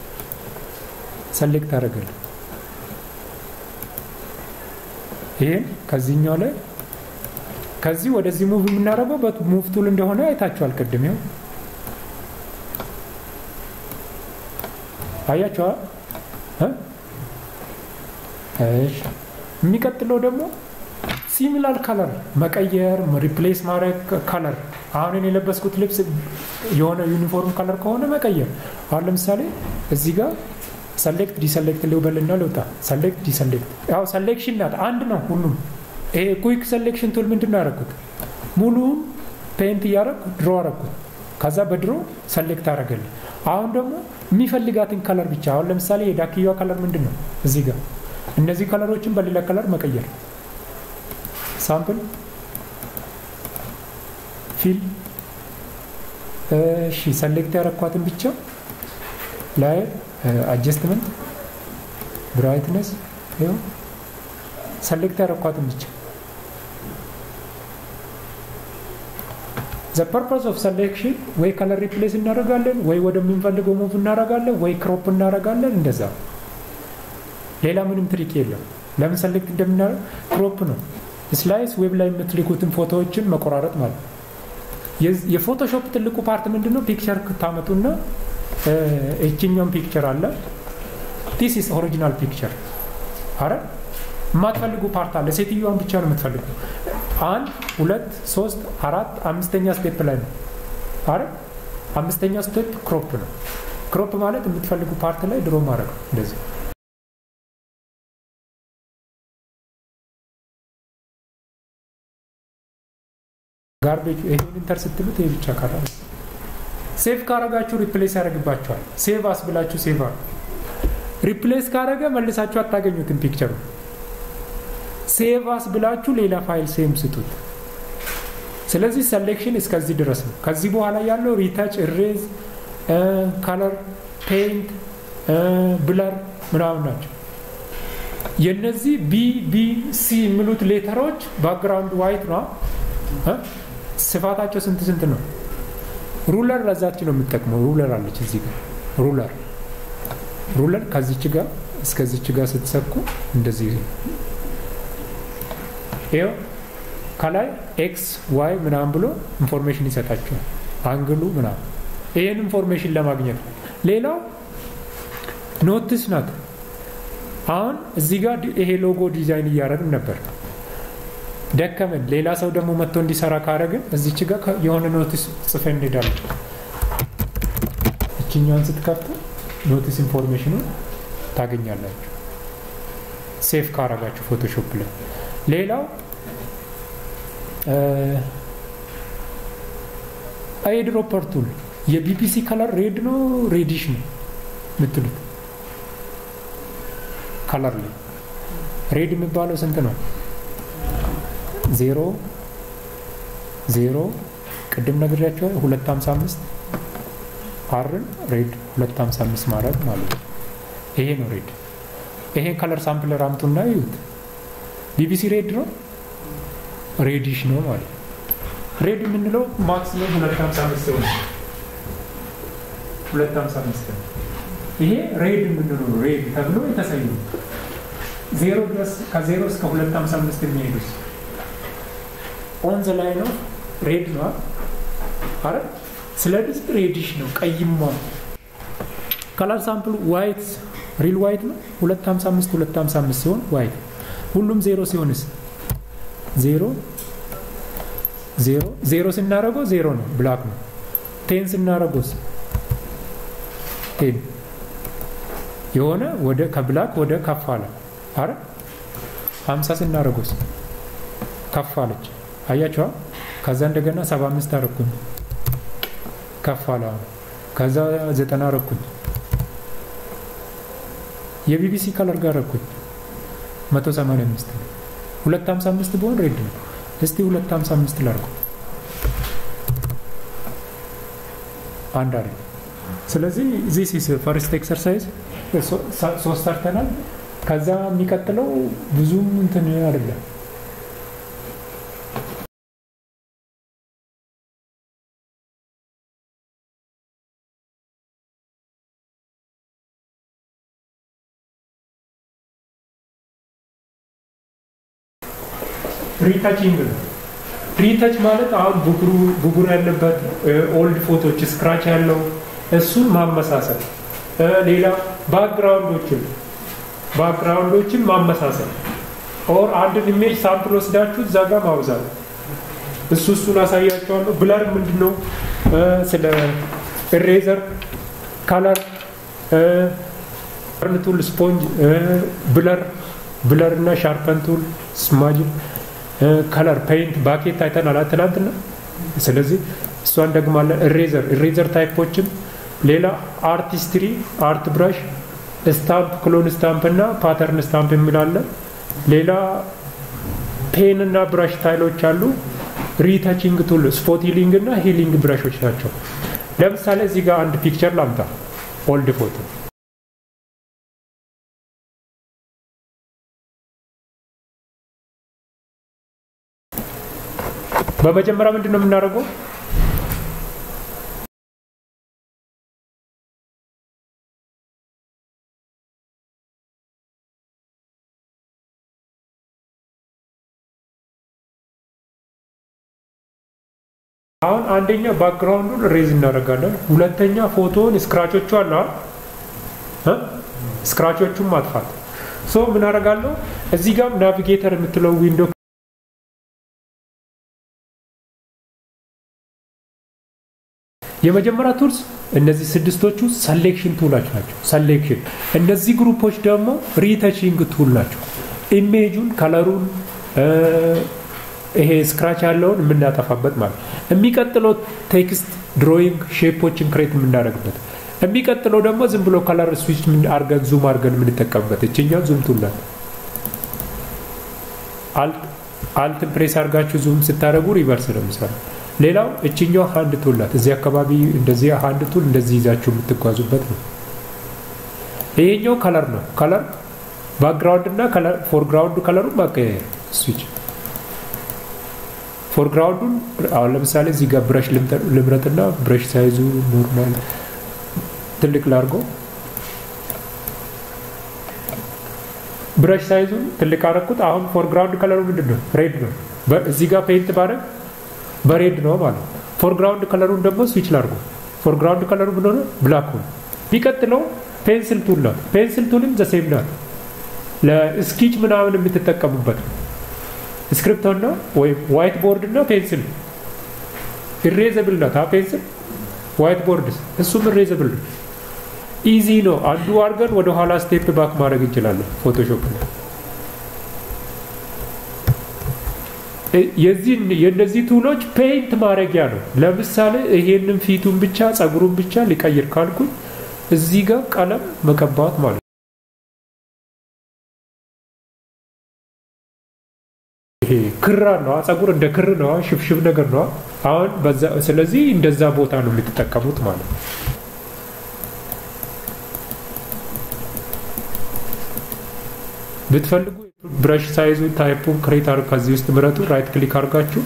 ሰሌክት አደርጋለሁ። ይሄን ከዚህኛው ላይ ከዚህ ወደዚህ ሙቭ የምናደርገው በሙቭ ቱል እንደሆነ አይታችኋል ቅድም ይኸው አያችኋል እሺ የሚቀጥለው ደግሞ ሲሚላር ከለር መቀየር ሪፕሌስ ማድረግ ከለር አሁን እኔ የለበስኩት ልብስ የሆነ ዩኒፎርም ከለር ከሆነ መቀየር አሁን ለምሳሌ እዚህ ጋር ሰሌክት ዲሰሌክት ልበልና ልውጣ ሰሌክት ዲሰሌክት ያው ሰሌክሽን ናት አንድ ነው ሁሉም ይሄ ኩዊክ ሰሌክሽን ቱል ምንድን ነው ያደረኩት ሙሉውን ፔንት እያደረኩ ድሮ አረኩት ከዛ በድሮ ሰሌክት አደረገልኝ አሁን ደግሞ የሚፈልጋትን ከለር ብቻ አሁን ለምሳሌ የዳክያዋ ከለር ምንድን ነው እዚህ ጋር እነዚህ ከለሮችን በሌላ ከለር መቀየር ሳምፕል ፊል እሺ ሰሌክት ያረኳትን ብቻ ላይ አጀስትመንት ብራይትነስ ይኸው ሰሌክት ያረኳትን ብቻ ዘ ፐርፐስ ኦፍ ሰሌክሽን ወይ ከለር ሪፕሌስ እናደርጋለን ወይ ወደምንፈልገው ሙቭ እናደርጋለን ወይ ክሮፕ እናደርጋለን እንደዛ ሌላ ምንም ትሪክ የለም ለምን ሰሌክት እንደምናደርግ ክሮፕ ነው ስላይስ ዌብ ላይ የምትልኩትን ፎቶዎችን መቆራረጥ ማለት የፎቶሾፕ ትልቁ ፓርት ምንድን ነው ፒክቸር ታመጡና እችኛውን ፒክቸር አለ ዲስ ኢስ ኦሪጂናል ፒክቸር አረ የማትፈልጉ ፓርት አለ ሴትዮዋን ብቻ ነው የምትፈልጉ አንድ ሁለት ሶስት አራት አምስተኛ ስቴፕ ላይ ነው አረ አምስተኛ ስቴፕ ክሮፕ ነው ክሮፕ ማለት የምትፈልጉ ፓርት ላይ ድሮ ማድረግ ነው እንደዚህ ጋርቤጅ ይሄን ኢንተር ስትሉት ይሄ ብቻ ቀረ ሴቭ ካረጋችሁ ሪፕሌስ ያደርግባችኋል ሴቭ አስ ብላችሁ ሴቭ አሉ ሪፕሌስ ካረገ መልሳችሁ አታገኙትም ፒክቸሩ ሴቭ አስ ብላችሁ ሌላ ፋይል ሴም ስጡት ስለዚህ ሰሌክሽን እስከዚህ ድረስ ነው ከዚህ በኋላ ያለው ሪታች እሬዝ ከለር ፔይንት ብለር ምናምን ናቸው የነዚህ ቢ ቢ ሲ የሚሉት ሌተሮች ባክግራውንድ ዋይት ነው ስፋታቸው ስንት ስንት ነው ሩለር ለዛች ነው የምጠቅመው ሩለር አለች እዚህ ጋር ሩለር ሩለር ከዚች ጋር እስከዚች ጋር ስትሰኩ እንደዚህ ይኸው ከላይ ኤክስ ዋይ ምናምን ብሎ ኢንፎርሜሽን ይሰጣቸዋል አንግሉ ምናምን ይህን ኢንፎርሜሽን ለማግኘት ነው ሌላው ኖትስ ናት አሁን እዚህ ጋር ይሄ ሎጎ ዲዛይን እያደረግን ነበር ደከመን ሌላ ሰው ደግሞ መጥቶ እንዲሰራ ካረግን እዚች ጋር የሆነ ኖቲስ ጽፈን እንሄዳለን እችኛውን ስትከፍቱ ኖቲስ ኢንፎርሜሽኑ ታገኛላችሁ ሴፍ ካረጋችሁ ፎቶሾፕ ላይ ሌላው አይድሮፐር ቱል የቢፒሲ ከለር ሬድ ነው ሬዲሽ ነው የምትሉት ከለር ላይ ሬድ የሚባለው ስንት ነው ዜሮ ዜሮ ቅድም ነግሬያቸዋል ሁለት ሀምሳ አምስት አርን ሬድ ሁለት ሀምሳ አምስት ማድረግ ማለት ነው ይሄ ነው ሬድ ይሄን ከለር ሳምፕለር አምጡና ይዩት ቢቢሲ ሬድ ነው ሬዲሽ ነው ማለት ነው ሬድ የምንለው ማክሲመም ሁለት ሀምሳ አምስት ሆነ ሁለት ሀምሳ አምስት ነው ይሄ ሬድ የምንለው ሬድ ተብሎ የተሰዩ ዜሮ ድረስ ከዜሮ እስከ ሁለት ሀምሳ አምስት የሚሄዱት ኦንዘ ላይ ነው ሬድ ነው አረ ስለዚህ ሬዲሽ ነው ቀይማ ከለር ሳምፕል ዋይት ሪል ዋይት ነው 255 255 ሲሆን ዋይት ሁሉም ዜሮ ሲሆንስ ዜሮ ዜሮ ዜሮ ስናደርገው ዜሮ ነው ብላክ ነው ቴን ስናደርገውስ ቴን የሆነ ወደ ከብላክ ወደ ከፍ አለ አረ 50 ስናደርገውስ ከፍ አለች አያቸዋ ከዛ እንደገና 75 አረኩኝ ከፍ አለ ከዛ 90 አረኩኝ የቢቢሲ ከለር ጋር አረኩኝ 185 255 ቢሆን ሬድ ነው እስቲ 255 ላርኩ አንድ አለ ስለዚህ ዚስ ኢስ ፈርስት ኤክሰርሳይዝ ሶስት ሰርተናል ከዛ የሚቀጥለው ብዙም እንትን አይደለም ሪታችንግ ነው ሪተች ማለት አሁን ብጉር ያለበት ኦልድ ፎቶች ስክራች ያለው እሱን ማመሳሰል፣ ሌላ ባክግራውንዶችን ባክግራውንዶችን ማመሳሰል ኦር አንድን ኢሜጅ ሳምፕል ወስዳችሁ እዛ ጋር ማብዛት እሱ እሱን አሳያቸዋለሁ። ብለር ምንድን ነው? ስለ ኢሬዘር፣ ካለር፣ ቱል፣ ስፖንጅ፣ ብለር ብለር እና ሻርፐን ቱል፣ ስማጅን፣ ከለር፣ ፔይንት፣ ባኬት አይተናል ትናንትና። ስለዚህ እሷን ደግማለን። ኢሬዘር ኢሬዘር ታይፖችን፣ ሌላ አርቲስትሪ፣ አርት ብራሽ፣ ስታምፕ፣ ክሎን ስታምፕ እና ፓተርን ስታምፕ የሚላለ ሌላ ፔን እና ብራሽ ታይሎች አሉ። ሪታቺንግ ቱል ስፖት ሂሊንግ እና ሂሊንግ ብራሾች ናቸው። ለምሳሌ እዚህ ጋር አንድ ፒክቸር ላምጣ፣ ኦልድ ፎቶ በመጀመሪያ ምንድን ነው የምናደርገው? አሁን አንደኛ ባክግራውንዱን ሬዝ እናደርጋለን። ሁለተኛ ፎቶውን ስክራቾቹ አለ ስክራቾቹን ማጥፋት። ሶ ምን አደርጋለሁ እዚህ ጋር ናቪጌተር የምትለው ዊንዶ የመጀመሪያ ቱልስ እነዚህ ስድስቶቹ ሰሌክሽን ቱላች ናቸው። ሰሌክሽን እነዚህ ግሩፖች ደግሞ ሪተቺንግ ቱል ናቸው። ኢሜጁን ከለሩን ይሄ ስክራች ያለውን የምናጠፋበት ማለት የሚቀጥለው ቴክስት ድሮይንግ ሼፖችን ክሬት የምናደርግበት የሚቀጥለው ደግሞ ዝም ብሎ ከለር ስዊች አርገን ዙም አርገን የምንጠቀምበት እችኛው ዙም ቱላት አልት ፕሬስ አርጋችሁ ዙም ስታደረጉ ሪቨርስ ነው የሚሰራው ሌላው እችኛው ሀንድ ቱል ናት እዚህ አካባቢ እንደዚህ ሀንድ ቱል እንደዚህ ይዛችሁ የምትጓዙበት ነው ይሄኛው ከለር ነው ከለር ባክግራውንድ እና ፎርግራውንድ ከለሩን ማቀያየር ስዊች ፎርግራውንዱን አሁን ለምሳሌ እዚህ ጋር ብረሽ ልምረጥና ብረሽ ሳይዙ ኖርማል ትልቅ ላርጎ ብረሽ ሳይዙን ትልቅ አረኩት። አሁን ፎርግራውንድ ከለሩ ምንድን ነው? ሬድ ነው። እዚህ ጋር ፔይንት ባረግ በሬድ ነው ማለት ፎርግራውንድ ከለሩን ደግሞ ስዊች ላርጎ ፎርግራውንድ ከለሩ ምን ሆነ? ብላክ ሆነ። ቢቀጥለው ፔንስል ቱል ናት። ፔንስል ቱልም ዘሴም ናት። ለስኪች ምናምን የምትጠቀሙበት ስክሪፕቶ እና ወይም ዋይት ቦርድ እና ፔንስል ኢሬዘብል ናት። ፔንስል ዋይት ቦርድ እሱም ኢሬዘብል ነው። ኢዚ ነው። አንዱ አድርገን ወደ ኋላ ስቴፕ ባክ ማድረግ እንችላለን። ፎቶሾፕ ላይ የዚህ የእነዚህ ቱሎች ፔይንት ማድረጊያ ነው። ለምሳሌ ይሄንን ፊቱን ብቻ ጸጉሩን ብቻ ሊቀይር ካልኩኝ እዚህ ጋር ቀለም መቀባት ማለት ነው። ይሄ ክራ ነው። ጸጉር እንደ ክር ነው፣ ሽብሽብ ነገር ነው። አሁን በዛ ስለዚህ እንደዛ ቦታ ነው የምትጠቀሙት ማለት ነው። ብትፈልጉ ብረሽ ሳይዙ ታይፑን ክሬት አድርግ ከዚህ ውስጥ ምረጡ። ራይት ክሊክ አድርጋችሁ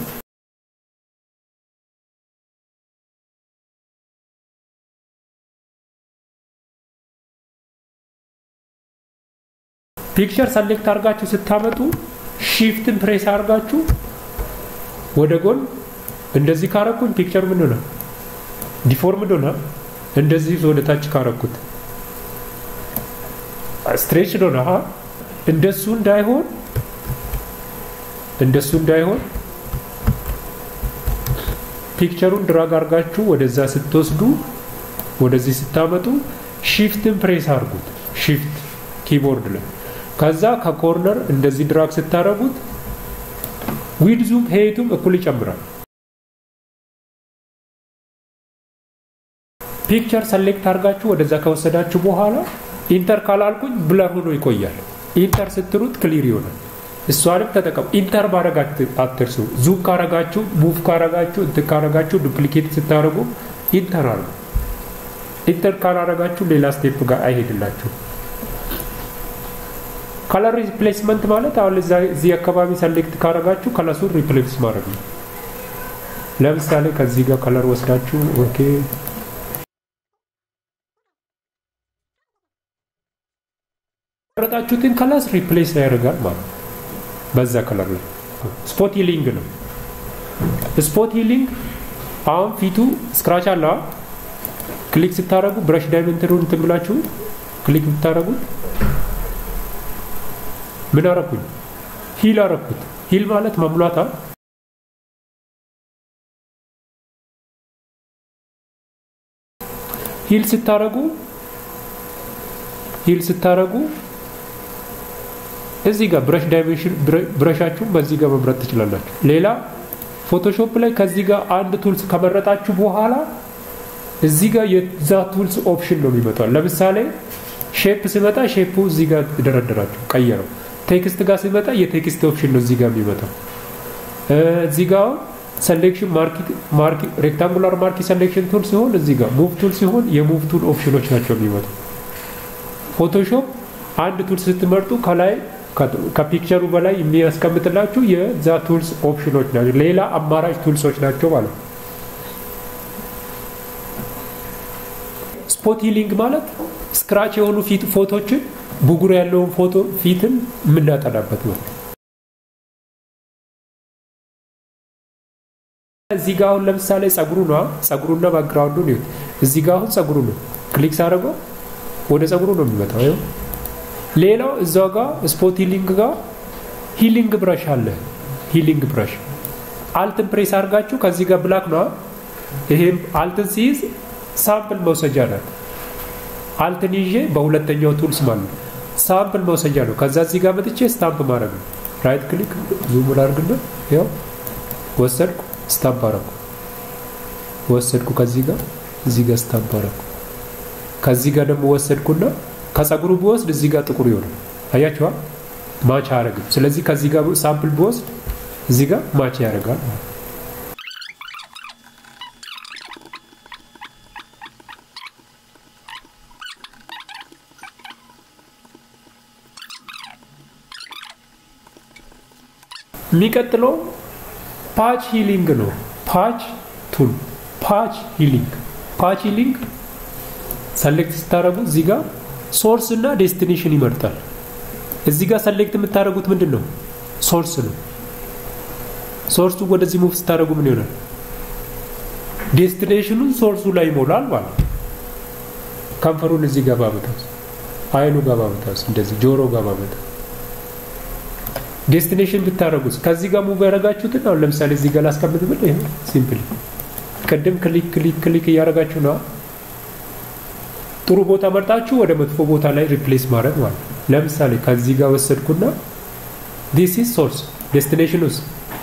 ፒክቸር ሰሌክት አድርጋችሁ ስታመጡ ሺፍትን ፕሬስ አድርጋችሁ ወደ ጎን እንደዚህ ካረኩኝ ፒክቸር ምን ሆነ? ዲፎርምድ ሆነ። እንደዚህ ወደ ታች ካረኩት ስትሬች ሆነ። እንደሱ እንዳይሆን እንደሱ እንዳይሆን ፒክቸሩን ድራግ አድርጋችሁ ወደዛ ስትወስዱ ወደዚህ ስታመጡ ሺፍትን ፕሬስ አድርጉት። ሺፍት ኪቦርድ ላይ ከዛ ከኮርነር እንደዚህ ድራግ ስታረጉት ዊድዙም ሄይቱም እኩል ይጨምራል። ፒክቸር ሰሌክት አድርጋችሁ ወደዛ ከወሰዳችሁ በኋላ ኢንተር ካላልኩኝ ብለር ሆኖ ይቆያል። ኢንተር ስትሉት ክሊር ይሆናል። እሷንም ተጠቀሙ። ኢንተር ማድረግ አትርሱ። ዙም ካረጋችሁ፣ ሙቭ ካረጋችሁ፣ እንትን ካረጋችሁ፣ ዱፕሊኬት ስታደርጉ ኢንተር አሉ። ኢንተር ካላረጋችሁ ሌላ ስቴፕ ጋር አይሄድላችሁ። ከለር ሪፕሌስመንት ማለት አሁን እዚህ አካባቢ ሰሌክት ካረጋችሁ ከለሱን ሪፕሌስ ማድረግ ነው። ለምሳሌ ከዚህ ጋር ከለር ወስዳችሁ ኦኬ መረጣችሁትን ከለር ሪፕሌስ ያደርጋል ማለት ነው። በዛ ከለር ላይ ስፖት ሂሊንግ ነው። ስፖት ሂሊንግ አሁን ፊቱ ስክራች አለ ክሊክ ስታደረጉ ብረሽ ዳይመንትሩን እንትን ብላችሁ ክሊክ ብታደረጉት ምን አረኩኝ? ሂል አረኩት። ሂል ማለት መሙላታ ሂል ስታረጉ ሂል ስታረጉ እዚህ ጋር ብረሽ ዳይሜንሽን ብረሻችሁን በዚህ ጋር መምረጥ ትችላላችሁ። ሌላ ፎቶሾፕ ላይ ከዚህ ጋር አንድ ቱልስ ከመረጣችሁ በኋላ እዚህ ጋር የዛ ቱልስ ኦፕሽን ነው የሚመጣው። ለምሳሌ ሼፕ ሲመጣ ሼፑ እዚህ ጋር ደረደራችሁ ቀየረው። ቴክስት ጋር ሲመጣ የቴክስት ኦፕሽን ነው እዚህ ጋር የሚመጣው። እዚህ ጋር ሰሌክሽን ማርኪ ሬክታንጉላር ማርኪ ሰሌክሽን ቱል ሲሆን እዚህ ጋር ሙቭ ቱል ሲሆን የሙቭ ቱል ኦፕሽኖች ናቸው የሚመጡ። ፎቶሾፕ አንድ ቱል ስትመርጡ ከላይ ከፒክቸሩ በላይ የሚያስቀምጥላችሁ የዛ ቱልስ ኦፕሽኖች ናቸው። ሌላ አማራጭ ቱልሶች ናቸው ማለት ነው። ስፖት ሂሊንግ ማለት ስክራች የሆኑ ፊት ፎቶችን ብጉር ያለውን ፎቶ ፊትን የምናጠናበት ነው። እዚህ ጋር አሁን ለምሳሌ ጸጉሩ ነው ጸጉሩና ባክግራውንዱ ነው። እዚህ ጋር አሁን ጸጉሩ ነው ክሊክ ሳደርገው ወደ ጸጉሩ ነው የሚመጣው። ይኸው ሌላው እዛው ጋር ስፖት ሂሊንግ ጋር ሂሊንግ ብረሽ አለ። ሂሊንግ ብረሽ አልትን ፕሬስ አድርጋችሁ ከዚህ ጋር ብላክ ነው። ይሄም አልትን ሲይዝ ሳምፕል መውሰጃ ናት። አልትን ይዤ በሁለተኛው ቱልስ ማለት ነው ሳምፕል መውሰጃ ነው። ከዛ እዚህ ጋር መጥቼ ስታምፕ ማድረግ ነው። ራይት ክሊክ ዙም ላድርግና ያው ወሰድኩ፣ ስታምፕ አደረኩ። ወሰድኩ ከዚህ ጋር እዚህ ጋር ስታምፕ አደረኩ። ከዚህ ጋር ደግሞ ወሰድኩና ከጸጉሩ ብወስድ እዚህ ጋር ጥቁር ይሆናል። አያችኋል? ማች አያደርግም። ስለዚህ ከዚህ ጋር ሳምፕል ብወስድ እዚህ ጋር ማች ያደርጋል። የሚቀጥለው ፓች ሂሊንግ ነው። ፓች ቱል ፓች ሂሊንግ ፓች ሂሊንግ ሰሌክት ስታደረጉ እዚህ ጋር ሶርስ እና ዴስቲኔሽን ይመርጣል። እዚህ ጋር ሰሌክት የምታደርጉት ምንድን ነው? ሶርስ ነው። ሶርሱ ወደዚህ ሙቭ ስታደረጉ ምን ይሆናል? ዴስቲኔሽኑን ሶርሱ ላይ ይሞላል ማለት ነው። ከንፈሩን እዚህ ጋር ባመጣስ፣ አይኑ ጋር ባመጣስ፣ እንደዚህ ጆሮ ጋር ባመጣስ ዴስቲኔሽን ብታደረጉት ከዚህ ጋር ሙቭ ያደረጋችሁትን አሁን ለምሳሌ እዚህ ጋር ላስቀምጥ ብል ይሄ ሲምፕል ቅድም ክሊክ ክሊክ ክሊክ እያደረጋችሁ ነው። ጥሩ ቦታ መርጣችሁ ወደ መጥፎ ቦታ ላይ ሪፕሌስ ማድረግ ማለት ነው። ለምሳሌ ከዚህ ጋር ወሰድኩና ዲስ ኢዝ ሶርስ ዴስቲኔሽን ውስጥ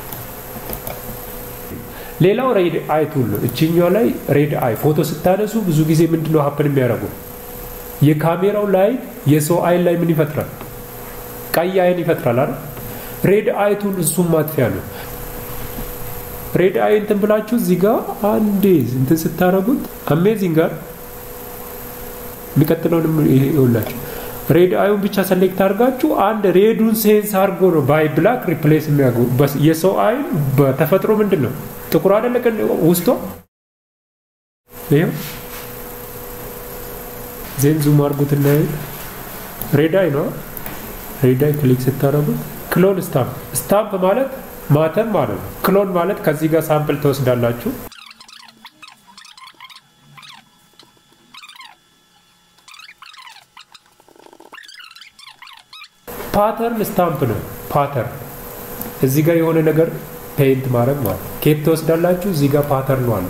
ሌላው ሬድ አይ ቱል ነው። እችኛው ላይ ሬድ አይ ፎቶ ስታነሱ ብዙ ጊዜ ምንድነው ሀፕን የሚያደርጉ የካሜራው ላይ የሰው አይን ላይ ምን ይፈጥራል? ቀይ አይን ይፈጥራል አይደል? ሬድ አይ ቱል እሱም ማጥፊያ ነው። ሬድ አይ እንትን ብላችሁ እዚህ ጋር አንዴ እንትን ስታረጉት አሜዚንግ ጋር የሚቀጥለውንም ይሄ ይኸውላችሁ ሬድ አዩን ብቻ ሰሌክት አድርጋችሁ አንድ ሬዱን ሴንስ አድርጎ ነው ባይ ብላክ ሪፕሌስ የሚያደርጉ የሰው አይን በተፈጥሮ ምንድን ነው ጥቁር አይደለ ውስጧ ይኸው ዜን ዙም አድርጉትና ሬድ አይ ነው ሬድ አይ ክሊክ ስታደርጉት ክሎን ስታምፕ ስታምፕ ማለት ማተም ማለት ነው ክሎን ማለት ከዚህ ጋር ሳምፕል ትወስዳላችሁ ፓተርን ስታምፕ ነው ፓተርን እዚህ ጋር የሆነ ነገር ፔይንት ማድረግ ማለት ኬት ትወስዳላችሁ እዚህ ጋር ፓተርን አለ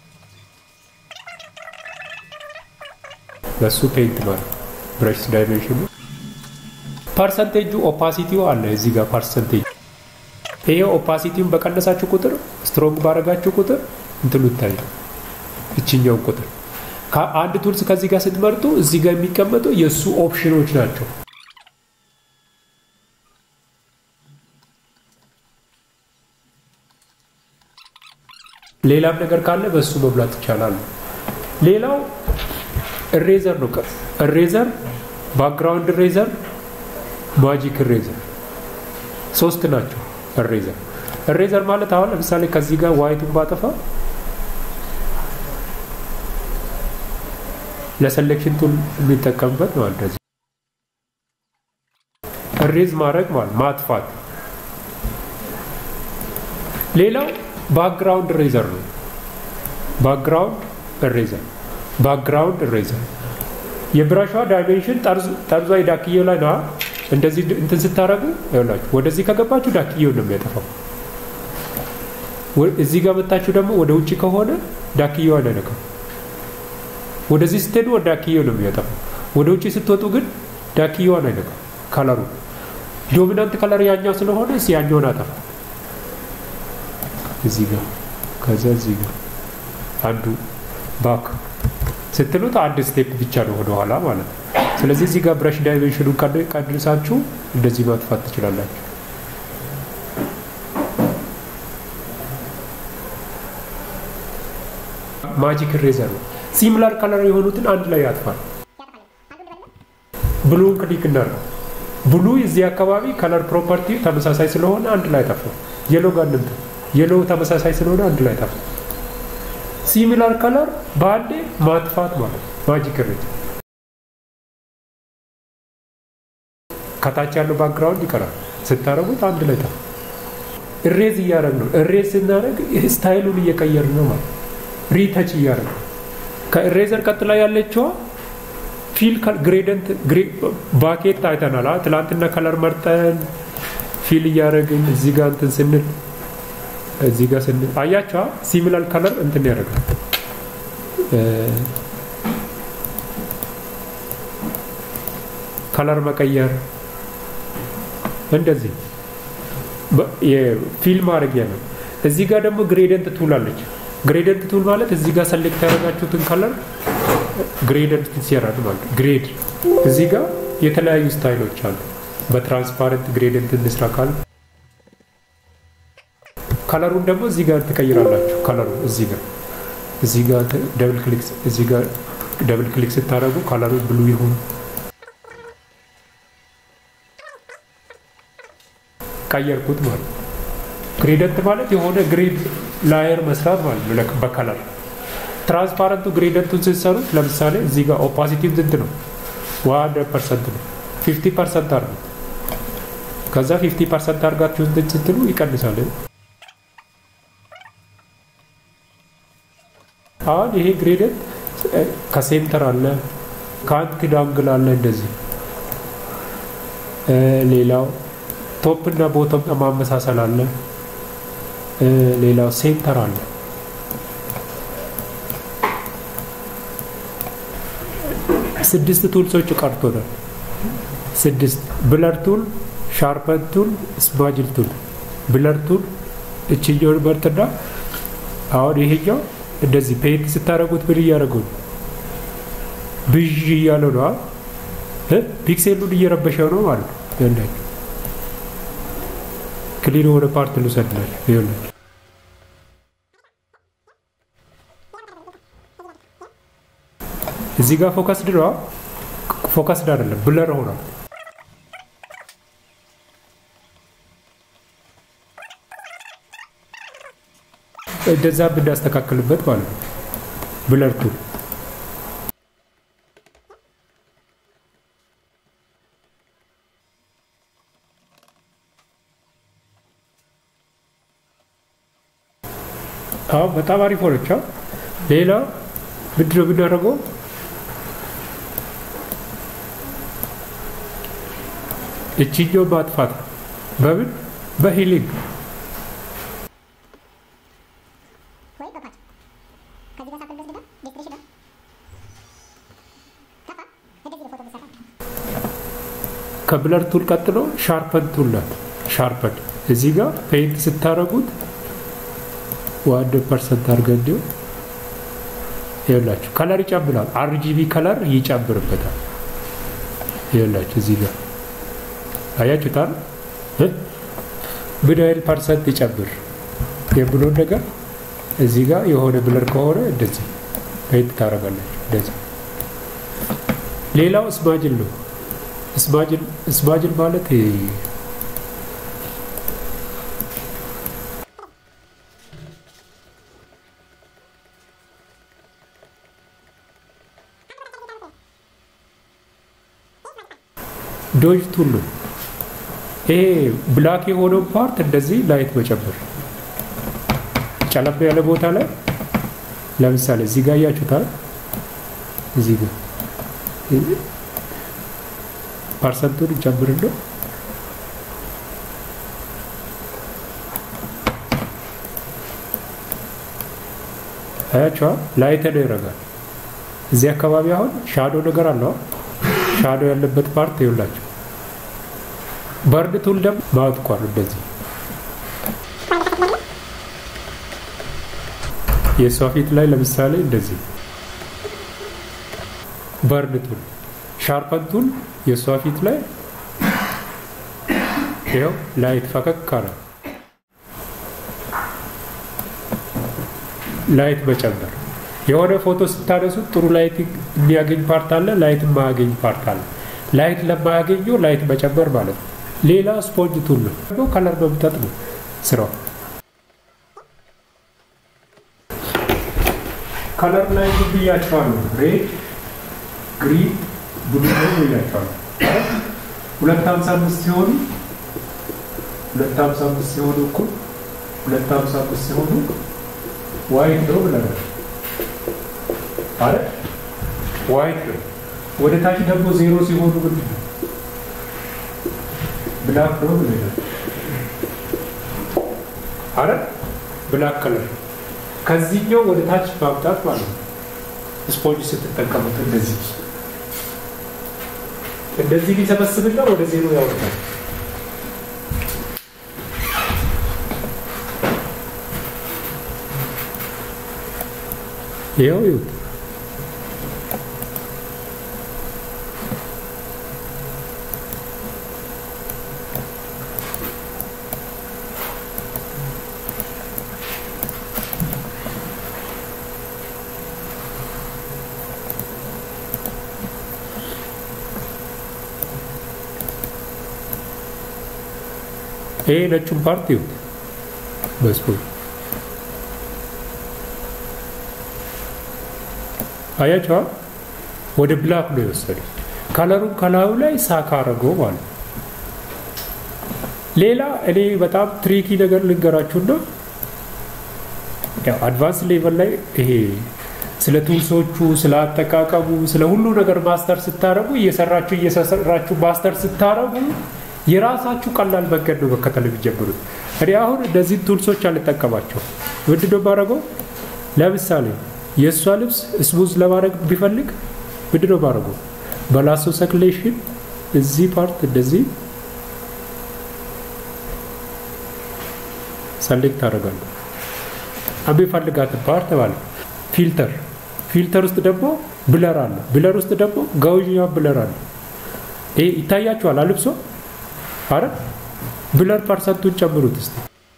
በሱ ፔይንት ማለት ብረሽ ዳይሜንሽኑ ፐርሰንቴጁ ኦፓሲቲው አለ እዚህ ጋር ፐርሰንቴጅ ይሄ ኦፓሲቲውን በቀነሳችሁ ቁጥር ስትሮንግ ባረጋችሁ ቁጥር እንትኑ ይታያል እችኛውን ቁጥር አንድ ቱልስ ከዚህ ጋር ስትመርጡ እዚህ ጋር የሚቀመጠው የእሱ ኦፕሽኖች ናቸው ሌላም ነገር ካለ በእሱ መብላት ይቻላል ሌላው እሬዘር ነው እሬዘር ባክግራውንድ እሬዘር ማጂክ እሬዘር ሶስት ናቸው እሬዘር እሬዘር ማለት አሁን ለምሳሌ ከዚህ ጋር ዋይቱን ባጠፋ ለሴሌክሽን ቱል የሚጠቀምበት ነው እንደዚህ እሬዝ ማድረግ ማለት ማጥፋት ሌላው ባክግራውንድ ሬዘር ነው። ባክግራውንድ ሬዘር ባክግራውንድ ሬዘር የብራሿ ዳይሜንሽን ጠርዟ ዳክዬው ላይ ነዋ። እንደዚህ እንትን ስታረጉ ይኸውላችሁ ወደዚህ ከገባችሁ ዳክዬው ነው የሚያጠፋው። እዚህ ጋር መታችሁ ደግሞ ወደ ውጭ ከሆነ ዳክዬው አይነካም። ወደዚህ ስትሄዱ ወደ ዳክዬው ነው የሚያጠፋው። ወደ ውጭ ስትወጡ ግን ዳክዬዋን አይነካም። ከለሩ ዶሚናንት ከለር ያኛው ስለሆነ እስ ያኛውን አጠፋ። እዚህ ጋር ከዛ እዚህ ጋር አንዱ ባክ ስትሉት አንድ ስቴፕ ብቻ ነው ወደኋላ ማለት ነው። ስለዚህ እዚህ ጋር ብረሽ ዳይሜንሽኑን ቀንሳችሁ እንደዚህ ማጥፋት ትችላላችሁ። ማጂክ ሬዘር ነው። ሲሚላር ከለር የሆኑትን አንድ ላይ ያጥፋል። ብሉን ክሊክ እናድርገው። ብሉ እዚህ አካባቢ ከለር ፕሮፐርቲ ተመሳሳይ ስለሆነ አንድ ላይ ጠፋ። የሎ ጋር እንምጣ። የሎ ተመሳሳይ ስለሆነ አንድ ላይ ጠፋ። ሲሚላር ከለር በአንዴ ማጥፋት ማለት ማጂክ ሬዘር። ከታች ያለው ባክግራውንድ ይቀራል። ስታደርጉት አንድ ላይ ጠፋ። እሬዝ እያደረግ ነው። እሬዝ ስናደርግ ስታይሉን እየቀየር ነው ማለት ሪተች እያደረግ ነው። ከኢሬዘር ቀጥላ ያለችዋ ፊል ግሬደንት ባኬት አይተናል። ትላንትና ከለር መርጠን ፊል እያደረግን እዚህ ጋር እንትን ስንል እዚህ ጋር ስንል አያቸዋ ሲሚላር ከለር እንትን ያደርጋል። ከለር መቀየር እንደዚህ ፊል ማድረጊያ ነው። እዚህ ጋር ደግሞ ግሬደንት ቱል አለች። ግሬደንት ቱል ማለት እዚህ ጋር ሰሌክት ያደረጋችሁትን ከለር ግሬደንት ሲያራድ ማለት ግሬድ እዚህ ጋር የተለያዩ ስታይሎች አሉ። በትራንስፓረንት ግሬደንት እንስራ ካል ከለሩን ደግሞ እዚህ ጋር ትቀይራላችሁ። ከለሩ እዚህ ጋር እዚህ ጋር ደብል ክሊክ እዚህ ጋር ደብል ክሊክ ስታደርጉ ከለሩ ብሉ ይሁን ቀየርኩት ማለት ነው። ግሬደንት ማለት የሆነ ግሬድ ላየር መስራት ማለት ነው በከለር ትራንስፓረንቱ ግሬደንቱን ስትሰሩት ለምሳሌ እዚህ ጋር ኦፓሲቲቭ ስንት ነው? ዋን ፐርሰንት ነው። ፊፍቲ ፐርሰንት አርጉ። ከዛ ፊፍቲ ፐርሰንት አርጋችሁ እንትን ስትሉ ይቀንሳል። አሁን ይሄ ግሬደንት ከሴንተር አለ፣ ከአንት ዳንግል አለ እንደዚህ። ሌላው ቶፕ እና ቦቶም ማመሳሰል አለ። ሌላው ሴንተር አለ። ስድስት ቱልሶች ቀርቶናል። ስድስት ብለር ቱል፣ ሻርፐን ቱል፣ ስማጅል ቱል። ብለር ቱል እችኛውን መርጥና አሁን ይሄኛው እንደዚህ ፔንት ስታደረጉት ምን እያደረገው ነው? ብዥ እያለው ነው። ፒክሴሉን እየረበሸው ነው ማለት ነው። ይኸውላችሁ ክሊን የሆነ ፓርት ልውሰድላችሁ። ይኸውላችሁ እዚህ ጋር ፎከስድ ነው። ፎከስድ አይደለም፣ ብለር ሆኗል። እንደዛ ብናስተካክልበት ማለት ነው። ብለር ቱል አዎ፣ በጣም አሪፍ ሆነች። ሌላ ምንድን ነው የምናደርገው? እችኛው ማጥፋት በምን በሂሊንግ ከብለር ቱል ቀጥሎ ሻርፐን ቱል ናት። ሻርፐን እዚህ ጋር ፔይንት ስታደረጉት ዋን ፐርሰንት አድርገን እንዲሁ ይኸውላችሁ ከለር ይጨምራል። አርጂቢ ከለር ይጨምርበታል። ይኸውላችሁ እዚህ ጋር አያችሁታል። ምን ያህል ፐርሰንት ይጨምር የምለውን ነገር እዚህ ጋር የሆነ ብለር ከሆነ እንደዚህ ፔይንት ታደርጋላችሁ። እንደዚህ ሌላው እስማጅል ነው። እስማጅል ማለት ዶጅ ቱል ነው። ይሄ ብላክ የሆነው ፓርት እንደዚህ ላይት መጨመር ጨለብ ያለ ቦታ ላይ ለምሳሌ እዚህ ጋር እያችሁታል። እዚህ ጋር ፐርሰንቱን ጨምርነው አያቸዋ ላይት ነው ይረጋል። እዚህ አካባቢ አሁን ሻዶ ነገር አለው። ሻዶ ያለበት ፓርት ይውላቸው በርድ ቱል ደግሞ ማጥቋል። እንደዚህ የእሷ ፊት ላይ ለምሳሌ እንደዚህ በርድ ቱል ሻርፐን ቱል የእሷ ፊት ላይ ይኸው ላይት ፈቀቅ አለ። ላይት መጨመር የሆነ ፎቶ ስታነሱት ጥሩ ላይት የሚያገኝ ፓርት አለ፣ ላይት የማያገኝ ፓርት አለ። ላይት ለማያገኘው ላይት መጨመር ማለት ነው። ሌላ ስፖንጅ ቱል ነው፣ ከለር መምጠጥ ነው ስራው። ከለር ላይ ብያቸዋለሁ። ሬድ፣ ግሪን፣ ብሉ ብያቸዋለሁ። ሁለት ሀምሳ አምስት ሲሆኑ ሁለት ሀምሳ አምስት ሲሆኑ እኩል ሁለት ሀምሳ አምስት ሲሆኑ ዋይት ነው ብለናል ማለት ዋይት ነው። ወደ ታች ደግሞ ዜሮ ሲሆኑ ምንድን ነው? ብላክ ነው ብለናል አረ ብላክ ከለር ከዚህኛው ወደ ታች ማምጣት ማለት ነው። ስፖንጅ ስትጠቀሙት እንደዚህ እንደዚህ ሊሰበስብና ወደ ዜሮ ያወጣል። ይኸው ይሁት ይሄ ነጩን ፓርት ይሁት በስፖርት አያቸዋ ወደ ብላክ ነው የወሰደ። ከለሩን ከላዩ ላይ ሳካ አረገው ማለት ነው። ሌላ እኔ በጣም ትሪኪ ነገር ልንገራችሁና ያው አድቫንስ ሌቨል ላይ ይሄ ስለ ቱልሶቹ፣ ስለ አጠቃቀሙ፣ ስለ ሁሉ ነገር ማስተር ስታረጉ እየሰራችሁ እየሰራችሁ ማስተር ስታረጉ የራሳችሁ ቀላል መንገድ ነው መከተል የሚጀምሩት። እኔ አሁን እነዚህን ቱልሶች አልጠቀማቸው። ምንድን ነው የማደርገው? ለምሳሌ የእሷ ልብስ ስሙዝ ለማድረግ ቢፈልግ ምንድን ነው የማደርገው? በላሶ ሰክሌሽን እዚህ ፓርት እንደዚህ ሰሌክት አደርጋለሁ። የሚፈልጋትን ፓርት ማለት ፊልተር ፊልተር ውስጥ ደግሞ ብለር አለ። ብለር ውስጥ ደግሞ ጋውኛ ብለር አለ። ይሄ ይታያችኋል አልብሶ አረ ብለር ፐርሰንቱን ጨምሩት እስቲ።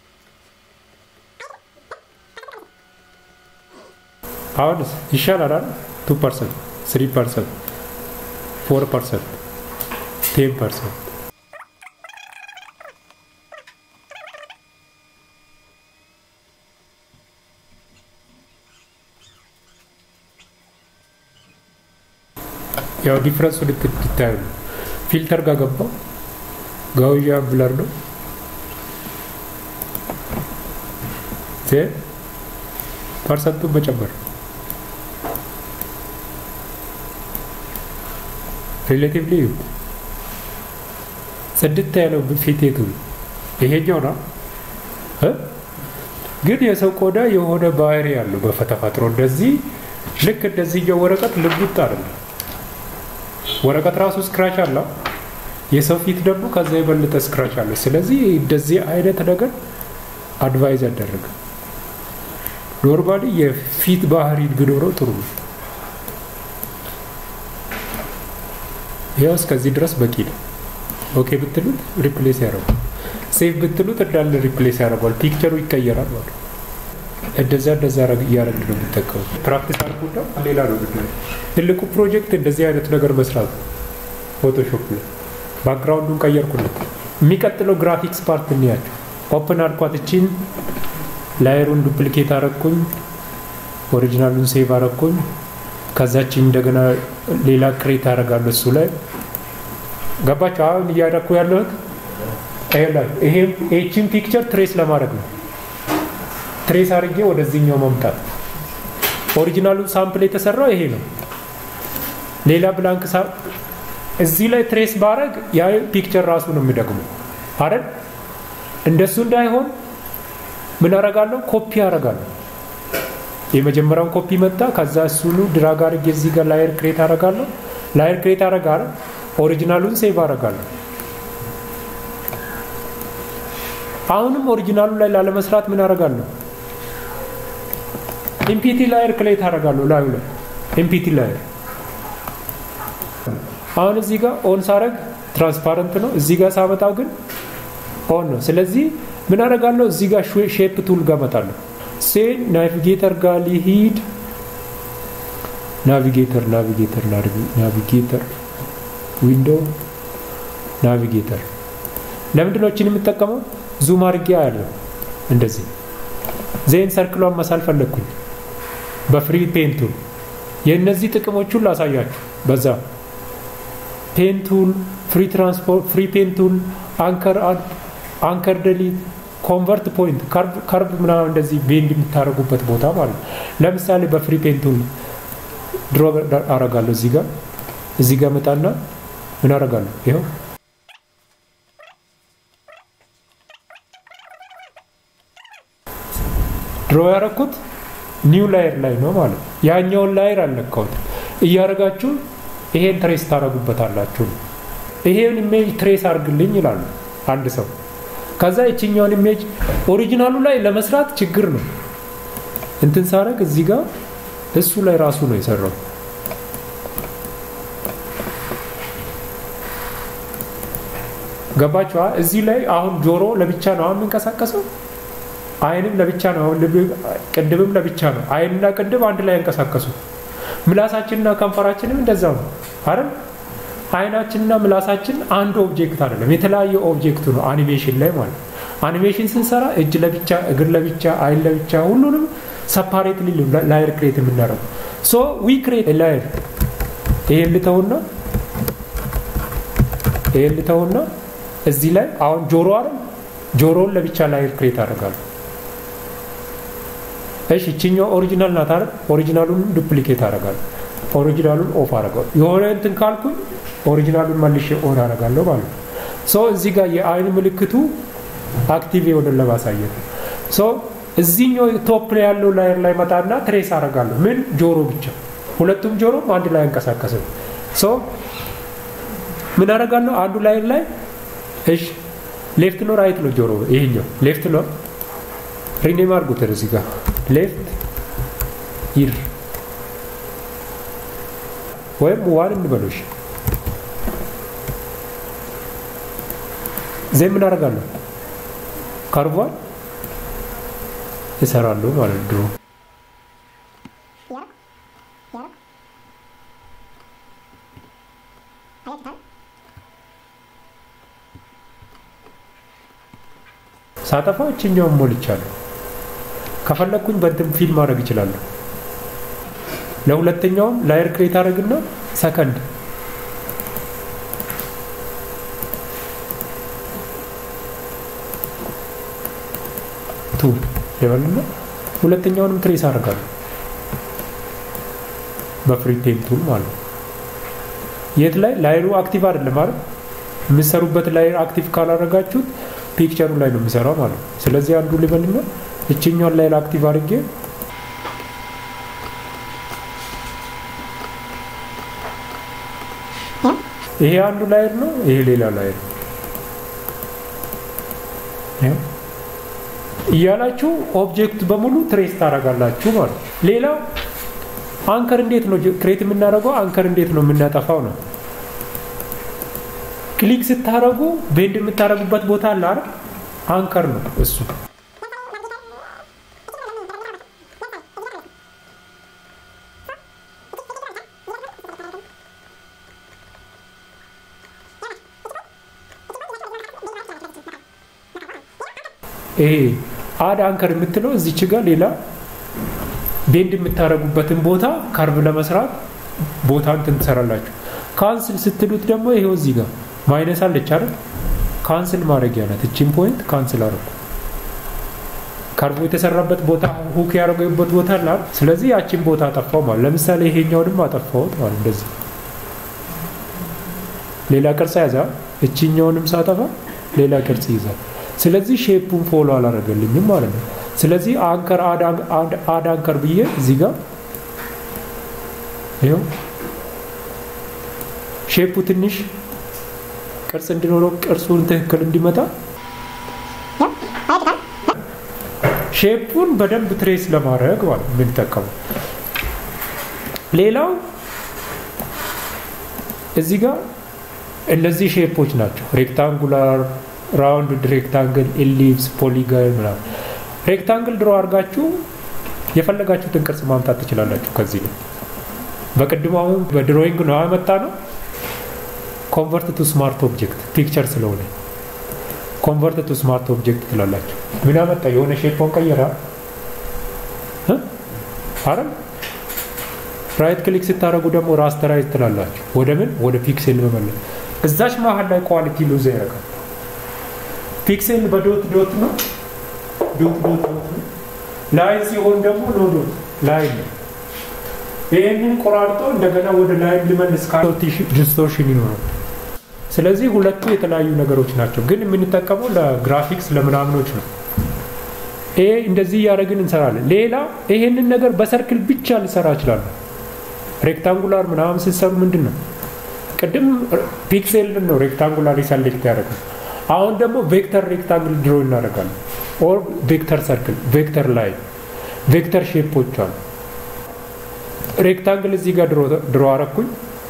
አሁን ይሻላል አይደል? ቱ ፐርሰንት፣ ስሪ ፐርሰንት፣ ፎር ፐርሰንት፣ ቴን ፐርሰንት ያው ዲፍረንሱ ልትታዩ ነው። ፊልተር ጋር ገባው ጋውያ ብለር ነው ፐርሰንቱን መጨመር ሪሌቲቭሊ ጽድት ያለው ፊት የቱ ይሄኛው ነው። ግን የሰው ቆዳ የሆነ ባህሪ ያለው በተፈጥሮ እንደዚህ ልክ እንደዚህኛው ወረቀት ልሙጥ አይደለም። ወረቀት ራሱ ስክራች አለው። የሰው ፊት ደግሞ ከዛ የበለጠ ስክራች አለ። ስለዚህ እንደዚህ አይነት ነገር አድቫይዝ ያደረገ ኖርማሊ የፊት ባህሪ ቢኖረው ጥሩ ነው። ያው እስከዚህ ድረስ በቂ ነው። ኦኬ ብትሉት ሪፕሌስ ያደርጓል። ሴቭ ብትሉት እንዳለ ሪፕሌስ ያደርጓል። ፒክቸሩ ይቀየራል ማለት ነው። እንደዛ እንደዛ እያደረግን ነው የምጠቀሙ። ፕራክቲስ አድርጉና ሌላ ነው ምናምን ትልቁ ፕሮጀክት እንደዚህ አይነት ነገር መስራት ነው። ፎቶሾፕ ላይ ባክግራውንዱን ቀየርኩለት። የሚቀጥለው ግራፊክስ ፓርት እንያቸው። ኦፕን አድርኳት እቺን ላየሩን ዱፕሊኬት አረግኩኝ፣ ኦሪጂናሉን ሴቭ አረግኩኝ። ከዛችን እንደገና ሌላ ክሬት አደርጋለሁ እሱ ላይ ገባቸው። አሁን እያደረኩ ያለሁት ይሄም ይህችን ፒክቸር ትሬስ ለማድረግ ነው። ትሬስ አድርጌ ወደዚህኛው መምጣት። ኦሪጂናሉ ሳምፕል የተሰራው ይሄ ነው። ሌላ ብላንክ እዚህ ላይ ትሬስ ባረግ ያ ፒክቸር ራሱ ነው የሚደግመው አይደል? እንደሱ እንዳይሆን ምን አረጋለሁ? ኮፒ አረጋለሁ። የመጀመሪያውን ኮፒ መጣ። ከዛ እሱኑ ድራግ አድርጌ እዚህ ጋር ላየር ክሬት አረጋለሁ። ላየር ክሬት አረጋለሁ። ኦሪጂናሉን ሴቭ አረጋለሁ። አሁንም ኦሪጂናሉ ላይ ላለመስራት ምን አረጋለሁ? ኢምፒቲ ላየር ክሬት አረጋለሁ። ላዩ ላይ ኢምፒቲ ላየር አሁን እዚህ ጋር ኦን ሳረግ ትራንስፓረንት ነው። እዚህ ጋር ሳመጣው ግን ኦን ነው። ስለዚህ ምን አደርጋለሁ? እዚህ ጋር ሼፕ ቱል ጋር እመጣለሁ። ሴ ናቪጌተር ጋር ሊሂድ ናቪጌተር ናቪጌተር ናቪጌተር ዊንዶው ናቪጌተር ለምንድን ነው እችን የምጠቀመው? ዙም አድርጌ ያለው እንደዚህ ዜን ሰርክሏን መሳል ፈለግኩኝ በፍሪ ፔንቱል የእነዚህ ጥቅሞቹን ላሳያችሁ በዛ ፔንቱል ፍሪ ትራንስፖርት ፍሪ ፔንቱል አንከር አንከር ደሊት ኮንቨርት ፖይንት ከርቭ ምናምን እንደዚህ ቤንድ የምታደርጉበት ቦታ ማለት ነው። ለምሳሌ በፍሪ ፔንቱል ድሮ አረጋለሁ እዚህ ጋር እዚህ ጋር መጣና ምን አረጋለሁ? ይኸው ድሮ ያረኩት ኒው ላየር ላይ ነው ማለት ነው። ያኛውን ላየር አልነካሁት። እያደረጋችሁ ይሄን ትሬስ ታደረጉበታላችሁ። ይሄን ኢሜጅ ትሬስ አድርግልኝ ይላሉ አንድ ሰው። ከዛ የችኛውን ኢሜጅ ኦሪጂናሉ ላይ ለመስራት ችግር ነው። እንትን ሳረግ እዚህ ጋር እሱ ላይ ራሱ ነው የሰራው። ገባችኋ? እዚህ ላይ አሁን ጆሮ ለብቻ ነው አሁን የሚንቀሳቀሰው። አይንም ለብቻ ነው አሁን ቅንድብም ለብቻ ነው። አይንና ቅንድብ አንድ ላይ ያንቀሳቀሱ ምላሳችንና ከንፈራችንም እንደዛው ነው አይደል? አይናችንና ምላሳችን አንድ ኦብጀክት አይደለም፣ የተለያየ ኦብጀክቱ ነው አኒሜሽን ላይ ማለት ነው። አኒሜሽን ስንሰራ እጅ ለብቻ፣ እግር ለብቻ፣ አይን ለብቻ ሁሉንም ሰፓሬት ላየር ክሬት የምናደርገው ሶ ዊ ክሬት ላየር። ይሄን ልተውና ይሄን ልተውና እዚህ ላይ አሁን ጆሮ አይደል? ጆሮውን ለብቻ ላየር ክሬት አደርጋለሁ። እሺ እችኛው ኦሪጂናል ናት አይደል? ኦሪጂናሉን ዱፕሊኬት አደርጋለሁ። ኦሪጂናሉን ኦፍ አደርጋለሁ። የሆነ እንትን ካልኩኝ ኦሪጂናሉን መልሼ ኦን አደርጋለሁ ማለት ነው። ሶ እዚህ ጋር የአይን ምልክቱ አክቲቭ የሆነ ለማሳየት ነው። ሶ እዚህኛው ቶፕ ላይ ያለው ላየር ላይ መጣና ትሬስ አደርጋለሁ። ምን ጆሮ ብቻ፣ ሁለቱም ጆሮ አንድ ላይ አንቀሳቀስም። ሶ ምን አደርጋለሁ? አንዱ ላየር ላይ እሺ፣ ሌፍት ነው ራይት ነው ጆሮ ይሄኛው ሌፍት ነው። ሪኔም አድርጉት እዚህ ጋር ሌፍት ይር ወይም ዋን እንበሎሽ ዜ ምን አደርጋለሁ ከርቧን ይሰራሉ ማለት ድሮ ሳጠፋ እችኛውን ሞልቻለሁ። ከፈለግኩኝ በእንትን ፊልም ማድረግ ይችላለሁ። ለሁለተኛውም ላየር ክሬት አድረግና ሰከንድ ቱ ይበልና ሁለተኛውንም ትሬስ አደርጋለሁ በፍሪ ፔን ቱል ማለት ነው። የት ላይ ላይሩ አክቲቭ አይደለም ማለት የምሰሩበት ላይር አክቲቭ ካላደረጋችሁት ፒክቸሩ ላይ ነው የሚሰራው ማለት ነው። ስለዚህ አንዱ ልበልና እችኛውን ላይር አክቲቭ አድርጌ ይሄ አንዱ ላይር ነው፣ ይሄ ሌላ ላይር ነው እያላችሁ ኦብጀክት በሙሉ ትሬስ ታደርጋላችሁ ማለት ነው። ሌላው አንከር እንዴት ነው ክሬት የምናደርገው? አንከር እንዴት ነው የምናጠፋው ነው። ክሊክ ስታደርጉ ቤንድ የምታደርጉበት ቦታ አለ አይደል? አንከር ነው እሱ። ይሄ አድ አንከር የምትለው እዚች ጋር ሌላ ቤንድ የምታደርጉበትን ቦታ ካርቭ ለመስራት ቦታ እንትን ትሰራላችሁ። ካንስል ስትሉት ደግሞ ይሄው እዚህ ጋር ማይነስ አለች አይደል? ካንስል ማድረጊያ ናት። እቺን ፖይንት ካንስል አደረኩ። ከርቡ የተሰራበት ቦታ ሁክ ያደረገበት ቦታ አለ። ስለዚህ ያቺን ቦታ አጠፋው ማለት ለምሳሌ ይሄኛውንም አጠፋውት ማለት እንደዚህ ሌላ ቅርጽ ያዛ። እችኛውንም ሳጠፋ ሌላ ቅርጽ ይዛል። ስለዚህ ሼፑን ፎሎ አላደረገልኝም ማለት ነው። ስለዚህ አንከር አድ አንከር ብዬ እዚህ ጋር ይኸው ሼፑ ትንሽ ቅርጽ እንዲኖረው ቅርጹን ትክክል እንዲመጣ ሼፑን በደንብ ትሬስ ለማድረግ ማለት የምንጠቀመው። ሌላው እዚህ ጋር እነዚህ ሼፖች ናቸው። ሬክታንጉላር፣ ራውንድ ሬክታንግል፣ ኤሊፕስ፣ ፖሊገን ምናምን። ሬክታንግል ድሮ አድርጋችሁ የፈለጋችሁትን ቅርጽ ማምጣት ትችላላችሁ። ከዚህ ነው በቅድሙ አሁን በድሮይንግ ነው ያመጣ ነው። ኮንቨርት ቱ ስማርት ኦብጀክት ፒክቸር ስለሆነ ኮንቨርት ቱ ስማርት ኦብጀክት ትላላችሁ። ምን አመጣ? የሆነ ሼፖን ቀየራ አረ ራይት ክሊክ ስታደረጉ ደግሞ ራስተራይዝ ትላላችሁ። ወደ ምን ወደ ፒክሴል መመለስ። እዛች መሀል ላይ ኳሊቲ ሉዝ ያደርጋል። ፒክሴል በዶት ዶት ነው፣ ዶት ዶት ዶት ነው። ላይን ሲሆን ደግሞ ኖ ዶት ላይን ነው። ይህንን ቆራርጦ እንደገና ወደ ላይን ሊመልስ ዲስቶርሽን ይኖራል። ስለዚህ ሁለቱ የተለያዩ ነገሮች ናቸው፣ ግን የምንጠቀመው ለግራፊክስ ለምናምኖች ነው። ይሄ እንደዚህ እያደረግን እንሰራለን። ሌላ ይሄንን ነገር በሰርክል ብቻ ልሰራ እችላለሁ። ሬክታንጉላር ምናምን ስትሰሩ ምንድን ነው ቅድም ፒክሴልን ነው ሬክታንጉላር ሰሌክት ያደረገው። አሁን ደግሞ ቬክተር ሬክታንግል ድሮ እናደርጋለን። ኦር ቬክተር ሰርክል፣ ቬክተር ላይ ቬክተር ሼፖች አሉ። ሬክታንግል እዚህ ጋር ድሮ አረኩኝ።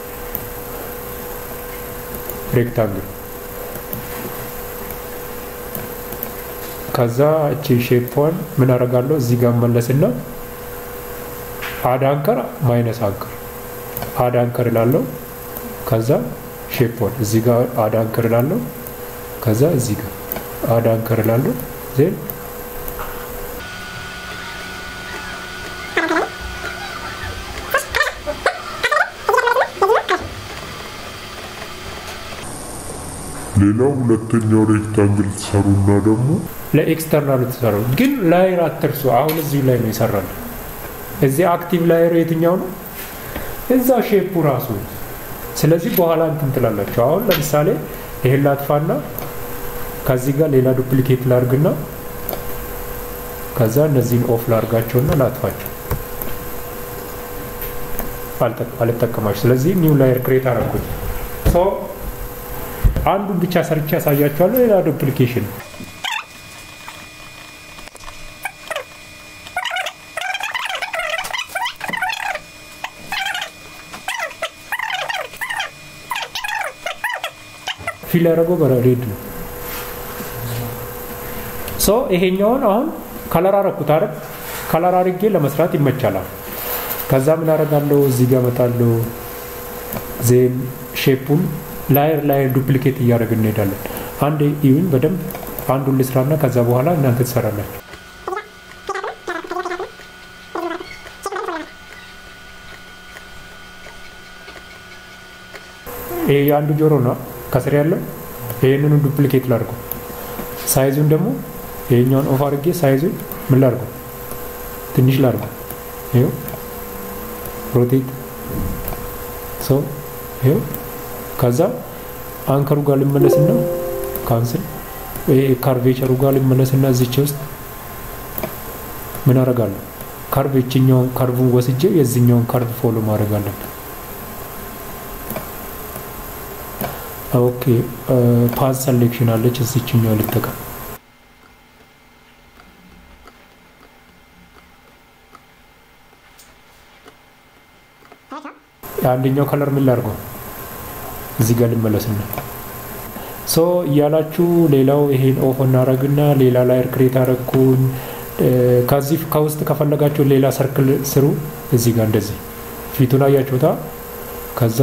ሬክታንግል ከዛ እቺ ሼፕዋን ምን አደርጋለሁ እዚህ ጋር መለስና አድ አንከር ማይነስ አንከር አድ አንከር እላለሁ። ከዛ ሼፕዋን እዚህ ጋር አድ አንከር እላለሁ። ከዛ እዚህ ጋር አድ አንከር እላለሁ ዜን ሌላው ሁለተኛው ሬክታንግል ትሰሩና ደግሞ ለኤክስተርናል ትሰሩ፣ ግን ላየር አትርሱ። አሁን እዚሁ ላይ ነው ይሰራል። እዚህ አክቲቭ ላየር የትኛው ነው? እዛው ሼፑ ራሱ። ስለዚህ በኋላ እንትን ትላላችሁ። አሁን ለምሳሌ ይሄን ላጥፋና ከዚህ ጋር ሌላ ዱፕሊኬት ላርግና ከዛ እነዚህን ኦፍ ላርጋቸውና ላጥፋቸው። አልጠቀማችሁ። ስለዚህ ኒው ላየር ክሬት አረኩኝ። አንዱን ብቻ ሰርቼ ያሳያችኋለሁ። ሌላ ዱፕሊኬሽን ፊል ያደረገው በሬድ ነው። ሶ ይሄኛውን አሁን ከለር አረኩት አይደል? ከለር አድርጌ ለመስራት ይመቻላል። ከዛ ምን አደርጋለሁ? እዚህ ጋር እመጣለሁ። ዜን ሼፑን ላየር ላየር ዱፕሊኬት እያደረግን እንሄዳለን። አንድ ኢዩን በደንብ አንዱን ልስራና ከዛ በኋላ እናንተ ትሰራላችሁ። ይሄ የአንዱ ጆሮ ነው ከስር ያለው። ይህንኑ ዱፕሊኬት ላድርገው። ሳይዙን ደግሞ ይሄኛውን ኦፍ አድርጌ ሳይዙን ምን ላድርገው? ትንሽ ላድርገው። ይኸው ሮቴት ሰው ይኸው ከዛ አንከሩ ጋር ልመለስና ካንስል ይሄ ካርቬቸሩ ጋር ልመለስና እዚች ውስጥ ምን አደርጋለሁ? ካርቭ የችኛውን ካርቭን ወስጄ የዚህኛውን ካርቭ ፎሎ ማድረግ አለብን። ኦኬ ፓዝ ሰሌክሽን አለች እዚችኛው ልጠቀም። አንደኛው ከለር ምን ላድርገው? እዚህ ጋር ልመለስና ሶ እያላችሁ ሌላው ይሄን ኦፍ እናደረግና ሌላ ላየር ክሬት አረግኩኝ። ከዚህ ከውስጥ ከፈለጋችሁ ሌላ ሰርክል ስሩ። እዚህ ጋር እንደዚህ ፊቱን አያችሁታ። ከዛ